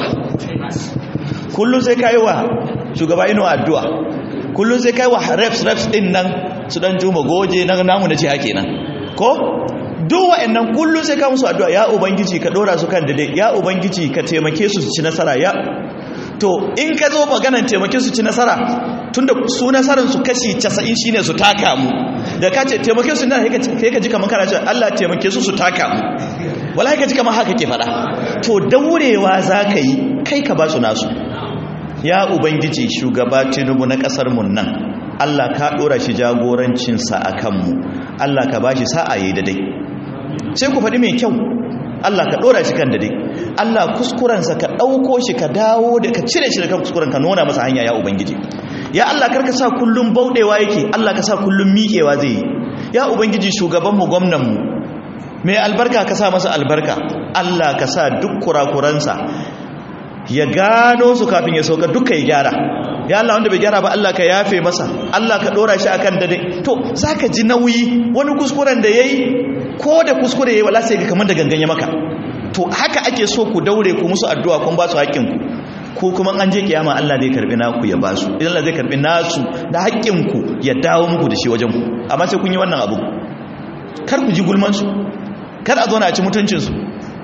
kullum sai kai wa shugaba ino addu'a kullum sai kai wa reps reps din nan su dan juma goje nan namu na ce hake nan ko duk wa'annan kullum sai ka musu addu'a ya ubangiji ka dora su kan dade ya ubangiji ka taimake su su ci nasara ya to in ka zo maganan taimake su ci nasara tunda su nasarar su kashi 90 shine su taka mu da ka ce taimake su nan sai ka ji kamar kana cewa Allah taimake su su taka mu wallahi ka ji kamar haka ke fada to daurewa zaka yi kai ka ba su nasu ya ubangiji shugaba tinubu na kasar mu nan Allah ka dora shi jagorancin sa akan mu Allah ka bashi sa'a yayi dai sai ku faɗi mai kyau Allah ka ɗora shi kan dade Allah kuskurensa ka ɗauko shi ka dawo da ka cire shi da kan kuskuren ka nuna masa hanya ya ubangiji ya Allah karka sa kullum bauɗewa yake Allah ka sa kullum miƙewa zai yi ya ubangiji shugabanmu gwamnanmu mai albarka ka sa masa albarka Allah ka sa duk kurakuransa ya gano su kafin ya sauka duka ya gyara ya Allah wanda bai gyara ba Allah ka yafe masa Allah ka ɗora shi akan dade to zaka ji nauyi wani kuskuren da yayi ko da kuskure yayi wala sai ga kamar da gangan ya maka to haka ake so ku daure ku musu addu'a kun ba su haƙƙin ku ko kuma an je kiyama Allah zai karbi naku ya ba su idan Allah zai karbi nasu da haƙƙin ku ya dawo muku da shi wajen ku amma sai kun yi wannan abu kar ku ji gulman su kar a zo na ci mutuncin su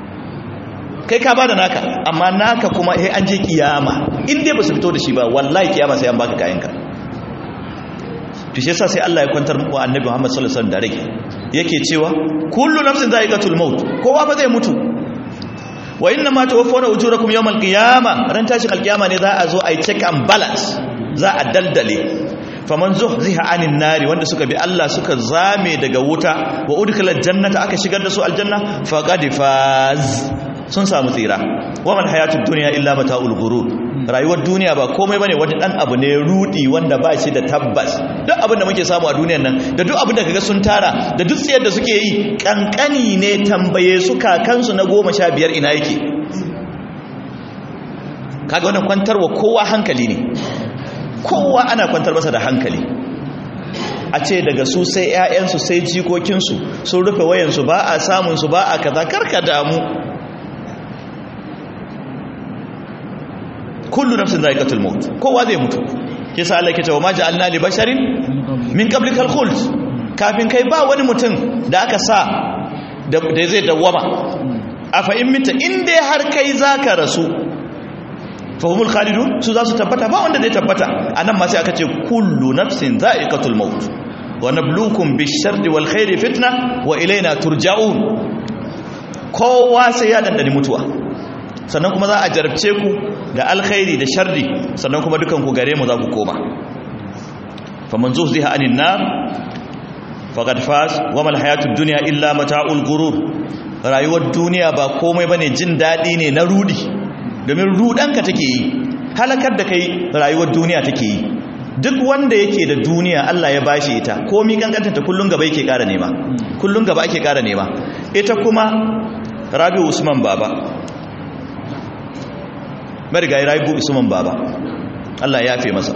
kai ka bada naka amma naka kuma eh an je kiyama in dai ba su fito da shi ba wallahi kiyama sai an baka kayanka to shi yasa sai Allah ya kwantar muku annabi Muhammad sallallahu alaihi wasallam da rai yake cewa kullu nafsin za'iqatul maut kowa ba zai mutu wa inna ma tawaffawna ujurakum yawmal qiyama ran tashi alqiyama ne za a zo ai check and balance za a daldale faman zuhziha anin nari wanda suka bi Allah suka zame daga wuta wa udkhilal jannata aka shigar da su aljanna faqad faz sun samu tsira waman hayatud dunya illa mata'ul ghurur rayuwar duniya ba komai bane wani dan abu ne rudi wanda ba shi da tabbas duk abin da muke samu a duniyar nan da duk abin da kaga sun tara da duk tsiyar da suke yi kankani ne tambaye su kakansu na goma sha biyar ina yake kaga wannan kwantarwa kowa hankali ne kowa ana kwantar masa da hankali a ce daga su sai 'ya'yansu sai jikokinsu sun rufe wayansu ba a samunsu ba a kaza karka damu kullu nafsin za'iqatul maut kowa zai mutu kisa Allah yake cewa ma ja'alna li basharin min qablikal khuld kafin kai ba wani mutum da aka sa da zai dawwama afa in mita in dai har kai zaka rasu fa humul khalidun su za su tabbata ba wanda zai tabbata anan ma sai aka ce kullu nafsin za'iqatul maut wa nabluukum bish-sharri wal khairi fitna wa ilayna turja'un kowa sai ya dandani mutuwa sannan kuma za a jarabce ku da alkhairi da sharri sannan kuma dukan ku gare mu za ku koma faman zuhziha anin nar faqad faz wa mal hayatud dunya illa mata'ul gurur rayuwar duniya ba komai bane jin dadi ne na rudi domin rudanka take yi halakar da kai rayuwar duniya take yi duk wanda yake da duniya Allah ya bashi ita komi kankanta kullun gaba yake kara nema kullun gaba ake kara nema ita kuma Rabi Usman baba marigayi rayu usman baba Allah ya fi masa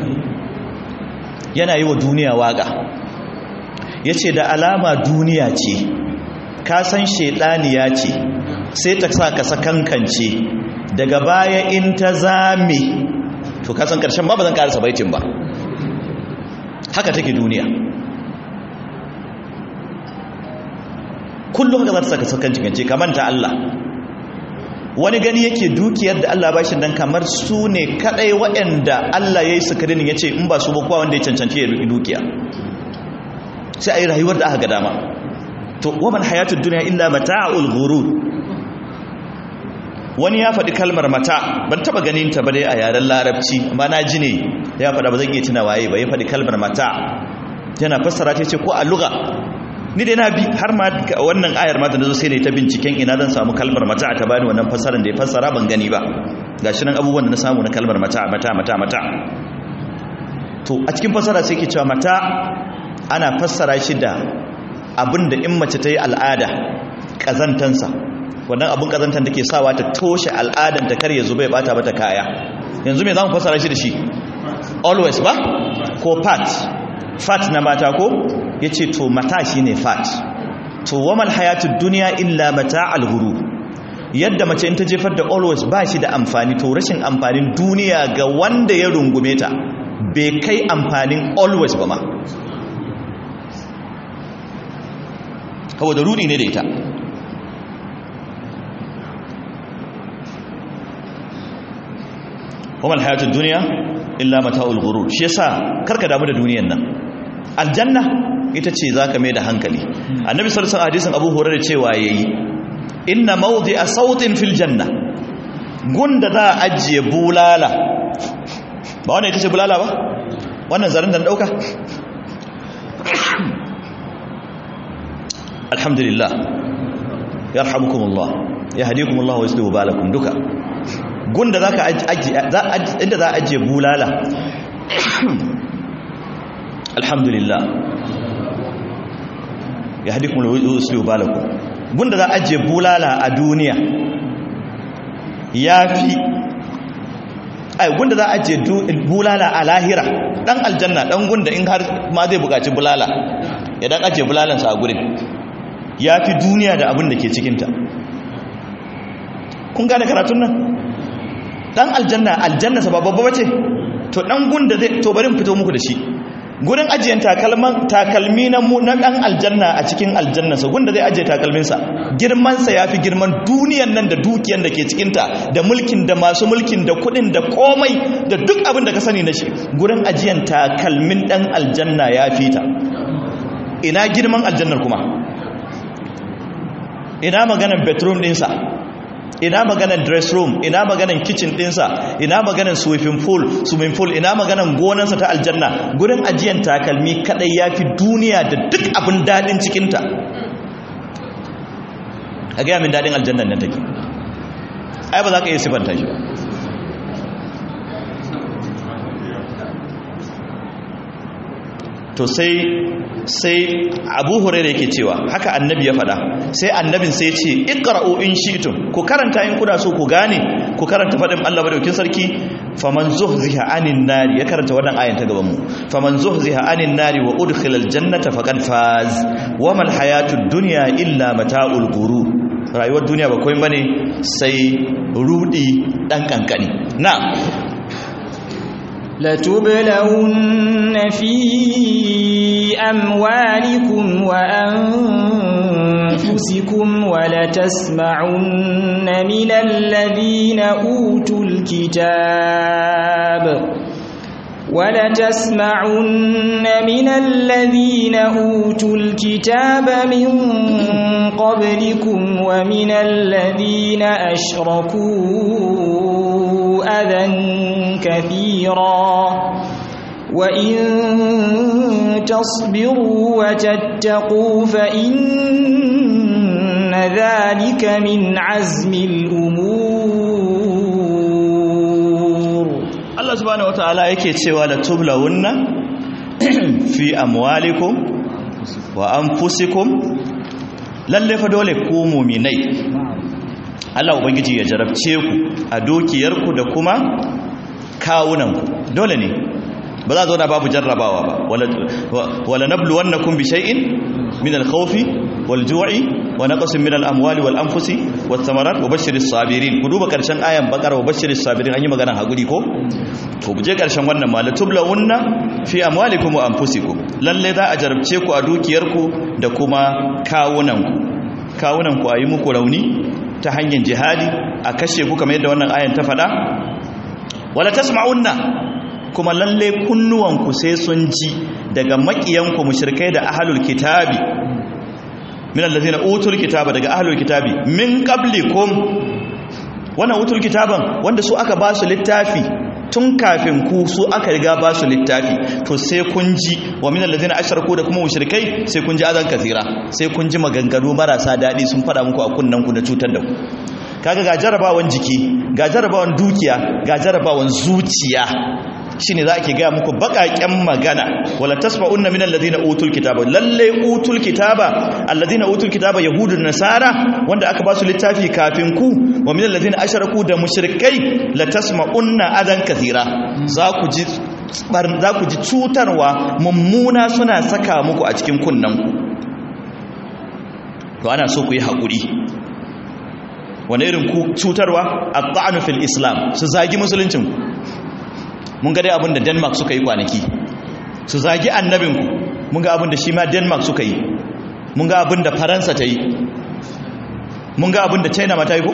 yana yi wa duniya waga ya ce da alama duniya ce ka san shaidaniya ce sai ta sa ka sakankance daga baya in ta zame to kasan karshen ba ba zan karasa baitin ba haka take duniya kullum haka za ta saka sakankance kamanta Allah wani gani yake dukiyar da Allah bashi dan kamar su ne kadai waɗanda Allah ya yi sukarin ya ce in ba su ba kowa wanda ya cancanci ya duki dukiya sai a yi rayuwar da aka ga dama to waman hayatud dunya illa mata'ul ghurur wani ya faɗi kalmar mata ban taba ganin ta ba dai a yaren larabci amma na ji ne ya faɗa ba zan iya tuna waye ba ya faɗi kalmar mata yana fassara ta ce ko a lugha ni dai na bi har ma wannan ayar ma da nazo sai ne ta binciken ina zan samu kalmar mata ta bani wannan fassarar da ya fassara ban gani ba gashi nan abubuwan da na samu na kalmar mata mata mata mata to a cikin fassara sai ke cewa mata ana fassara shi da abinda in mace ta yi al'ada kazantansa wannan abin kazantan take sawa ta toshe al'adan ta kar ya zuba ya bata mata kaya yanzu me zamu fassara shi da shi always ba ko fat fat na mata ko yace to mata shine fat to wamal hayatud dunya illa mata'al ghurur yadda mace in ta jefar da always ba shi da amfani to rashin amfanin duniya ga wanda ya rungume ta bai kai amfanin always ba ma saboda rudi ne da ita kuma alhayatul duniya illa mata'ul ghurur shi yasa karka damu da duniyan nan aljanna ita ce zaka mai da hankali annabi sallallahu alaihi wasallam hadisin abu hurairah cewa yayi inna mawdi'a sautin fil janna gunda za a ajiye bulala ba wannan ita ce bulala ba wannan zarin da na dauka alhamdulillah yarhamukumullah yahdikumullah wa yuslihu balakum duka gunda zaka ajiye inda za a ajiye bulala alhamdulillah yahdikumullah wa yuslihu balakum gunda za a ajiye bulala a duniya yafi ai gunda za a ajiye bulala a lahira dan aljanna dan gunda in har ma zai bukaci bulala idan ajiye bulalansa a gurin ya fi duniya da abin da ke cikinta kun gane karatun nan dan aljanna aljanna sababba bace to dan gunda zai to bari fito muku da shi gurin ajiyan takalman takalmi na mu na dan aljanna a cikin aljanna sa gunda zai ajiye takalmin sa girman sa yafi girman duniyan nan da dukiyan da ke cikin ta da mulkin da masu mulkin da kudin da komai da duk abin da ka sani na shi gurin ajiyan takalmin dan aljanna yafi ta ina girman aljannar kuma ina maganan bedroom dinsa ina maganan dress room ina maganan kitchen dinsa ina maganan swimming pool swimming pool ina maganan gonansa ta aljanna gurin ajiyan takalmi kadai yafi duniya da duk abin dadin cikinta a gaya min dadin aljannan nan take ai ba za ka iya sifanta shi ba to sai sai abu huraira yake cewa haka annabi ya faɗa sai annabin sai ce iqra'u in shi'tum ku karanta in kuna so ku gane ku karanta faɗin Allah madaukin sarki faman zuhziha anin nari ya karanta wannan ayan ta gaban mu faman zuhziha anin nari wa udkhila aljannata faqad faz wamal hayatud dunya illa mata'ul ghurur rayuwar duniya ba komai bane sai rudi dan kankani na لتبلون في أموالكم وأنفسكم ولتسمعن من الذين أوتوا الكتاب ولتسمعن من الذين أوتوا الكتاب من قبلكم ومن الذين أشركوا أذى كثيرا وإن تصبروا وتتقوا فإن ذلك من عزم الأمور Allah subhanahu wataala yake cewa la tublawunna fi amwalikum wa anfusikum lalle fa dole ku mu'minai Allah ubangiji ya jarabce ku a dukiyarku da kuma kawunanku dole ne ba za a zauna babu jarrabawa ba wala nabluwannakum bi shay'in min al-khawfi wal-ju'i wa naqsin min al-amwali wal-anfusi wath-thamarat wa bashshiris sabirin ku duba karshen ayan bakara wa bashshiris sabirin an yi magana haguri ko to buje karshen wannan ma la tublawunna fi amwalikum wa anfusikum lalle za a jarabce ku a dukiyarku da kuma kawunanku kawunanku ayi muku rauni ta hanyar jihadi a kashe ku kamar yadda wannan ayan ta faɗa wala tasma'unna kuma lalle kunnuwanku sai sun ji daga makiyanku mushrikai da ahlul kitabi min allazina utul kitaba daga ahlul kitabi min qablikum wannan utul kitaban wanda su aka ba su littafi tun kafin ku su aka riga ba su littafi to sai kun ji wa min allazina ashraku da kuma mushrikai sai kun ji azan kasira sai kun ji maganganu marasa dadi sun fada muku a kunnan ku da cutar da ku kaga ga jarabawan jiki ga jarabawan dukiya ga jarabawan zuciya shine za ke gaya muku baƙaƙen magana wala tasma'unna min alladhina utul kitaba lalle utul kitaba alladhina utul kitaba yahudu nasara wanda aka ba su littafi kafin ku wa min alladhina asharaku da mushrikai la tasma'unna adan kathira za ku ji za ku ji cutarwa mummuna suna saka muku a cikin kunnan ku to ana so ku yi haƙuri wani irin cutarwa at-ta'nu fil islam su zagi musuluncin ku mun ga dai abin da denmark suka yi kwanaki su zagi annabinku mun ga abin da shi ma denmark suka yi mun ga abin da faransa ta yi mun ga abin da china ma ta yi ko?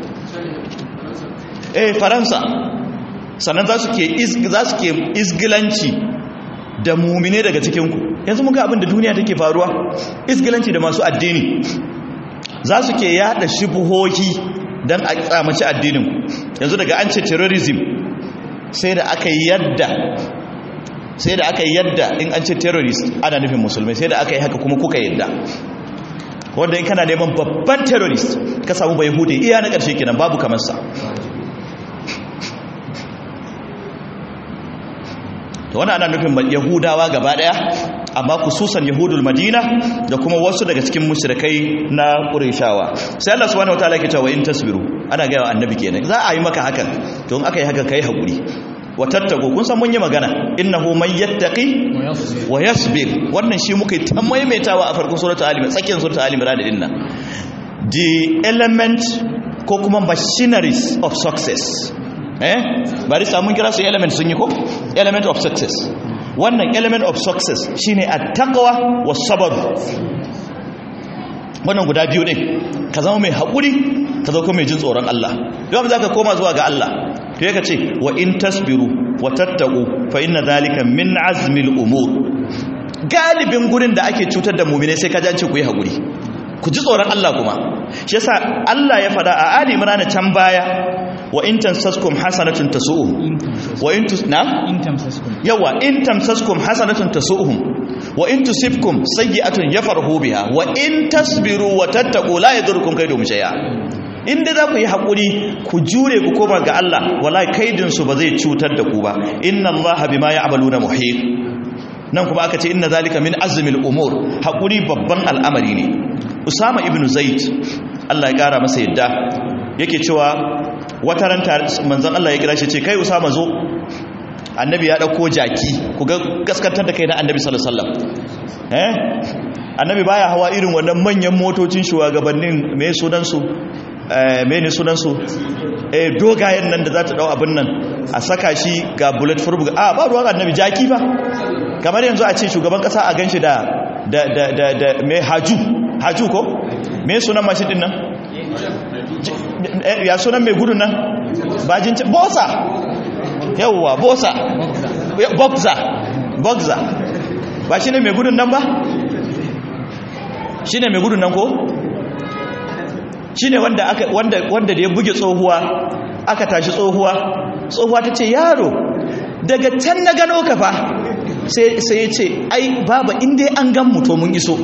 eh faransa sannan za su ke izgilanci da mumine daga cikinku yanzu mun ga abin da duniya take faruwa izgilanci da masu addini za su ke yada shibuhohi don a tsamaci addinin yanzu daga an ce terrorism sai da aka yi yadda sai da aka yi yadda in an ce terrorist ana nufin musulmai sai da aka yi haka kuma kuka yadda wanda in kana neman babban terrorist ka samu bai hude iya na ƙarshe kenan babu kamar sa to wannan ana nufin yahudawa gaba daya amma kususan yahudul madina da kuma wasu daga cikin mushrikai na qurayshawa sai Allah subhanahu wataala yake cewa in tasbiru ana ga annabi kenan za a yi maka hakan to in aka yi haka kai hakuri wa tattago kun san mun yi magana innahu man yattaqi wa yasbir wannan shi muka yi ta maimaitawa a farkon suratul alim tsakiyar suratul alim ra da dinnan the element ko kuma machineries of success eh bari samun kira su element sun yi ko element of success wannan element of success shine at-taqwa was-sabr wannan guda biyu din ka zama mai haƙuri ka zama mai jin tsoron Allah don za ka koma zuwa ga Allah to yaka ce wa in tasbiru wa tattaku fa inna zalika min azmil umur galibin gurin da ake cutar da mu'mine sai ka jance ku yi haƙuri ku ji tsoron Allah kuma shi yasa Allah ya faɗa a Ali Imran can baya wa in tamsaskum hasanatun tasu'uhum wa in tus na in tamsaskum yawa in tamsaskum hasanatun tasu'uhum wa in tusibkum sayyi'atun yafarhu biha wa in tasbiru wa tattaqu la yadurrukum kaydum shay'a inda za ku yi haƙuri ku jure ku koma ga Allah wallahi kaidin su ba zai cutar da ku ba inna Allah bima ya'maluna muhit nan kuma aka ce inna zalika min azmil umur haƙuri babban al'amari ne Usama ibn Zaid Allah ya kara masa yadda yake cewa wata ran manzon Allah ya kira shi ce kai Usama zo annabi ya dauko jaki ku ga gaskantar da kai na annabi sallallahu alaihi wasallam eh annabi baya hawa irin wannan manyan motocin shugabannin me sunan su eh me ne sunan su eh dogayen nan da za ta dau abin nan a saka shi ga bullet proof a ba ruwan annabi jaki fa kamar yanzu a ce shugaban kasa a ganshi da da da da, da me haju haju ko me sunan mashin din nan ya sunan mai gudun nan bajin bosa yauwa bosa boxer boxer ba shi ne mai gudun nan ba shi ne mai gudun nan ko shi ne wanda da ya buge tsohuwa aka tashi tsohuwa tsohuwa ta ce yaro daga can na gano ka fa sai ya ce ai baba inda an gan muto mun iso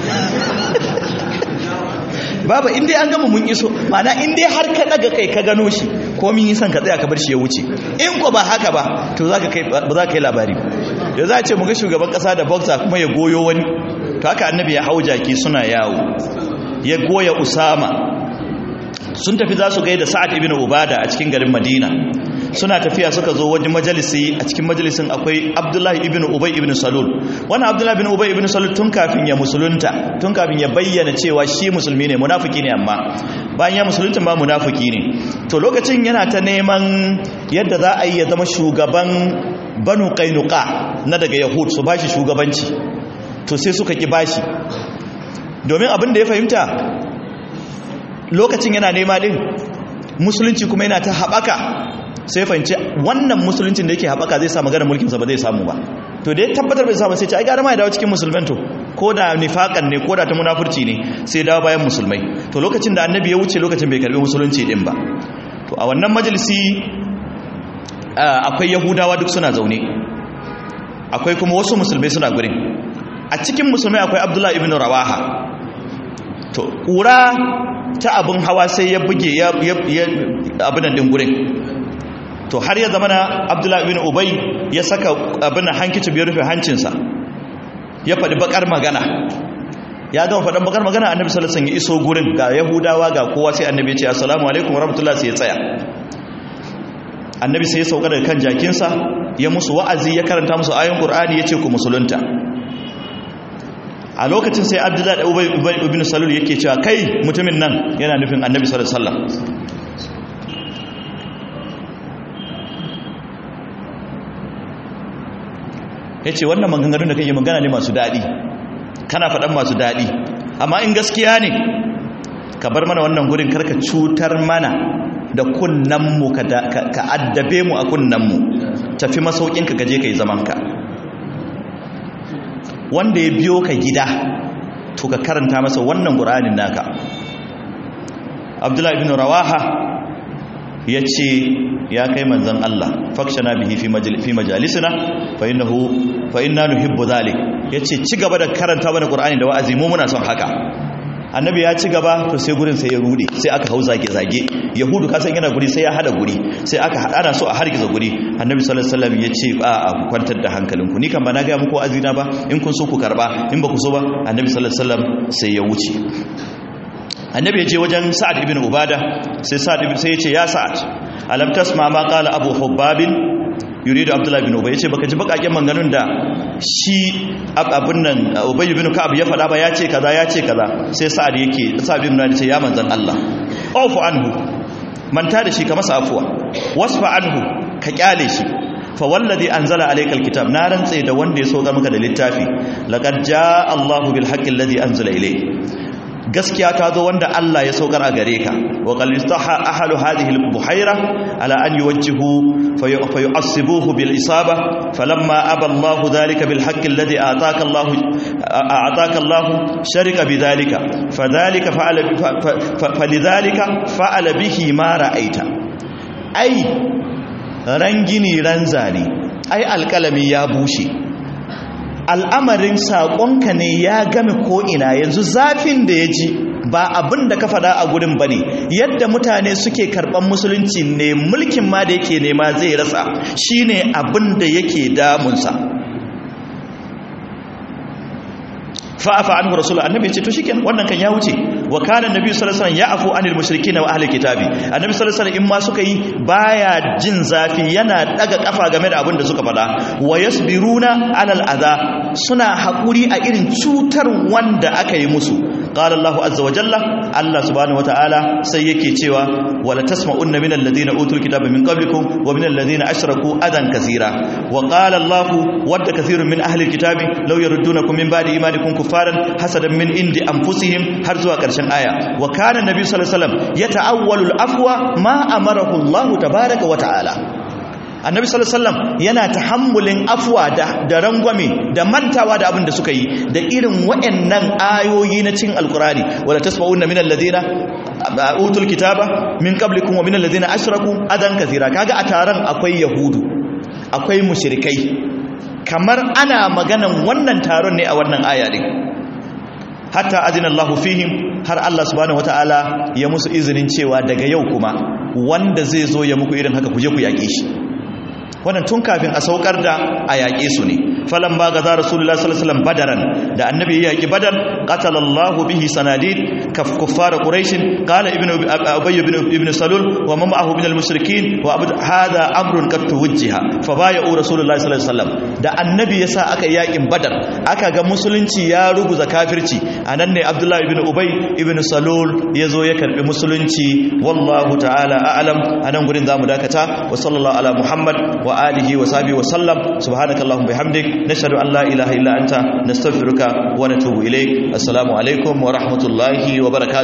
baba inda an gama mun iso mana inda har ka daga kai ka gano shi ko min san ka tsaya ka bar shi ya wuce in ko ba haka ba to zaka kai ba za ka yi labari da za a ce mu ga shugaban kasa da boxer kuma ya goyo wani to haka annabi ya hau jaki suna yawo ya goya usama sun tafi za su gaida sa'ad ibn ubada a cikin garin madina suna tafiya suka zo wajen majalisi a cikin majalisin akwai abdullahi ibn ubay ibn salul wannan abdullahi ibn ubay ibn salul tun kafin ya musulunta tun kafin ya bayyana cewa shi musulmi ne munafiki ne amma bayan ya musulunta ba munafiki ne to lokacin yana ta neman yadda za a yi ya zama shugaban banu qainuqa na daga yahud su bashi shugabanci to sai suka ki bashi domin abin da ya fahimta lokacin yana nema din musulunci kuma yana ta haɓaka sai fahimci wannan musuluncin da yake haɓaka zai samu maganar mulkinsa ba zai samu ba to da ya tabbatar bai samu sai ce ai gara ma ya dawo cikin musulman to ko da nifakan ne ko da ta munafurci ne sai dawo bayan musulmai to lokacin da annabi ya wuce lokacin bai karbi musulunci din ba to a wannan majalisi akwai yahudawa duk suna zaune akwai kuma wasu musulmai suna gurin a cikin musulmai akwai abdullahi ibn rawaha to kura ta abin hawa sai ya buge ya abin din gurin to har ya zama na abdullahi ibn ubay ya saka abin hankici bai rufe hancinsa ya faɗi bakar magana ya gama faɗin bakar magana annabi sallallahu alaihi wasallam ya iso gurin ga yahudawa ga kowa sai annabi ya ce assalamu alaikum warahmatullahi sai ya tsaya annabi sai ya sauka daga kan jakinsa ya musu wa'azi ya karanta musu ayoyin qur'ani ya ce ku musulunta a lokacin sai abdullahi ubay ibn salul yake cewa kai mutumin nan yana nufin annabi sallallahu alaihi wasallam ya ce wannan maganganun da kake magana ne masu daɗi kana faɗan masu daɗi amma in gaskiya ne ka bar mana wannan gurin karka cutar mana da kunnanmu ka addabe mu a kunnanmu tafi masaukinka gaje ka yi zamanka wanda ya biyo ka gida to ka karanta masa wannan ƙuranin naka abdullahi ibn rawaha ya ce ya kai manzan Allah fakshana bihi fi majalisina fa innahu fa inna nuhibbu dhalik yace ci gaba da karanta mana qur'ani da wa'azi mu muna son haka annabi ya ci gaba to sai gurin sai ya rude sai aka hau zage zage yahudu kasan yana guri sai ya hada guri sai aka hada so a hargiza guri annabi sallallahu alaihi wasallam yace a a kwantar da hankalinku ni kan ba na ga muku azina ba in kun so ku karba in ba ku so ba annabi sallallahu alaihi wasallam sai ya wuce annabi ya je wajen sa'ad ibn ubada sai sa'ad ibn sai ya ce ya sa'ad alam tasma ma qala abu hubbab yuridu abdullah ibn ubay yace baka ji bakaken manganun da shi abun nan ubay ibn ka'ab ya fada ba ya ce kaza ya ce kaza sai sa'ad yake sa'ad ibn ubada ce ya manzan Allah afu anhu manta da shi ka masa afuwa wasfa anhu ka kyale shi fa wallazi anzala alayka alkitab na rantse da wanda ya soka maka da littafi laqad jaa Allahu bil haqqi alladhi anzala ilayk gaskiya ta zo wanda Allah ya saukar a gare ka wa qalistaha ahlu hadhihi al-buhaira ala an yuwajjihu fayu'assibuhu bil isaba falamma aba Allah dhalika bil haqq alladhi ataka Allah ataka Allah sharika bidhalika fadhalika fa'ala falidhalika fa'ala bihi ma ra'aita ai rangini ranzani ai alkalami ya bushe al'amarin saƙonka ne ya game ko'ina yanzu zafin da ya ji ba abin da ka faɗa a gurin ba ne yadda mutane suke karɓar musulunci ne mulkin ma da yake nema zai rasa shi ne abin da yake damunsa fa'afa anhu rasul annabi ce to shikenan wannan kan ya wuce wa kana annabi sallallahu alaihi wasallam ya'fu anil mushrikeena wa ahli kitabi annabi sallallahu alaihi wasallam in ma suka yi baya jin zafi yana daga kafa game da abin da suka faɗa wa yasbiruna alal adha suna hakuri a irin cutar wanda aka yi musu qala Allahu azza wa jalla Allah subhanahu wataala sai yake cewa wala tasma'unna minal ladina utul kitaba min qablikum wa minal ladina ashraku adan kaseera wa qala Allahu wadda kaseerun min ahli alkitabi law yaruddunakum min ba'di imanikum kuffaran hasadan min indi anfusihim har zuwa karshen aya wa kana nabi sallallahu alaihi wasallam yata'awwalu al-afwa ma amarahu Allah tabaaraka wa ta'ala annabi sallallahu alaihi wasallam yana tahammulin afwa da da rangwame da mantawa da abin da suka yi da irin waɗannan ayoyi na cin alqurani wala tasma'unna min alladhina utul kitaba min qablikum wa min alladhina ashraku adan kathira kaga a taron akwai yahudu akwai mushrikai kamar ana maganan wannan taron ne a wannan aya din hatta azina Allahu fihim har Allah subhanahu wataala ya musu izinin cewa daga yau kuma wanda zai zo ya muku irin haka kuje ku yaƙe shi wannan tun kafin a saukar da a yaƙe su ne falan ba ga za rasulullah sallallahu alaihi wasallam badaran da annabi ya yaƙi badar qatala Allahu bihi sanadid kaf kuffar quraish qala ibnu ubay ibn ibn salul wa man ma'ahu min al-mushrikeen wa abd hadha amrun qad tuwajjiha fa bay'u rasulullah sallallahu alaihi wasallam da annabi yasa aka yaƙin badar aka ga musulunci ya ruguza kafirci anan ne abdullahi ibn ubay ibn salul yazo ya karbi musulunci wallahu ta'ala a'lam anan gurin zamu dakata wa sallallahu ala muhammad wa alihi wa sahbihi wa sallam subhanakallahumma bihamdik nashhadu an la ilaha illa anta nastaghfiruka wa natubu ilayk assalamu alaikum wa rahmatullahi wa barakatuh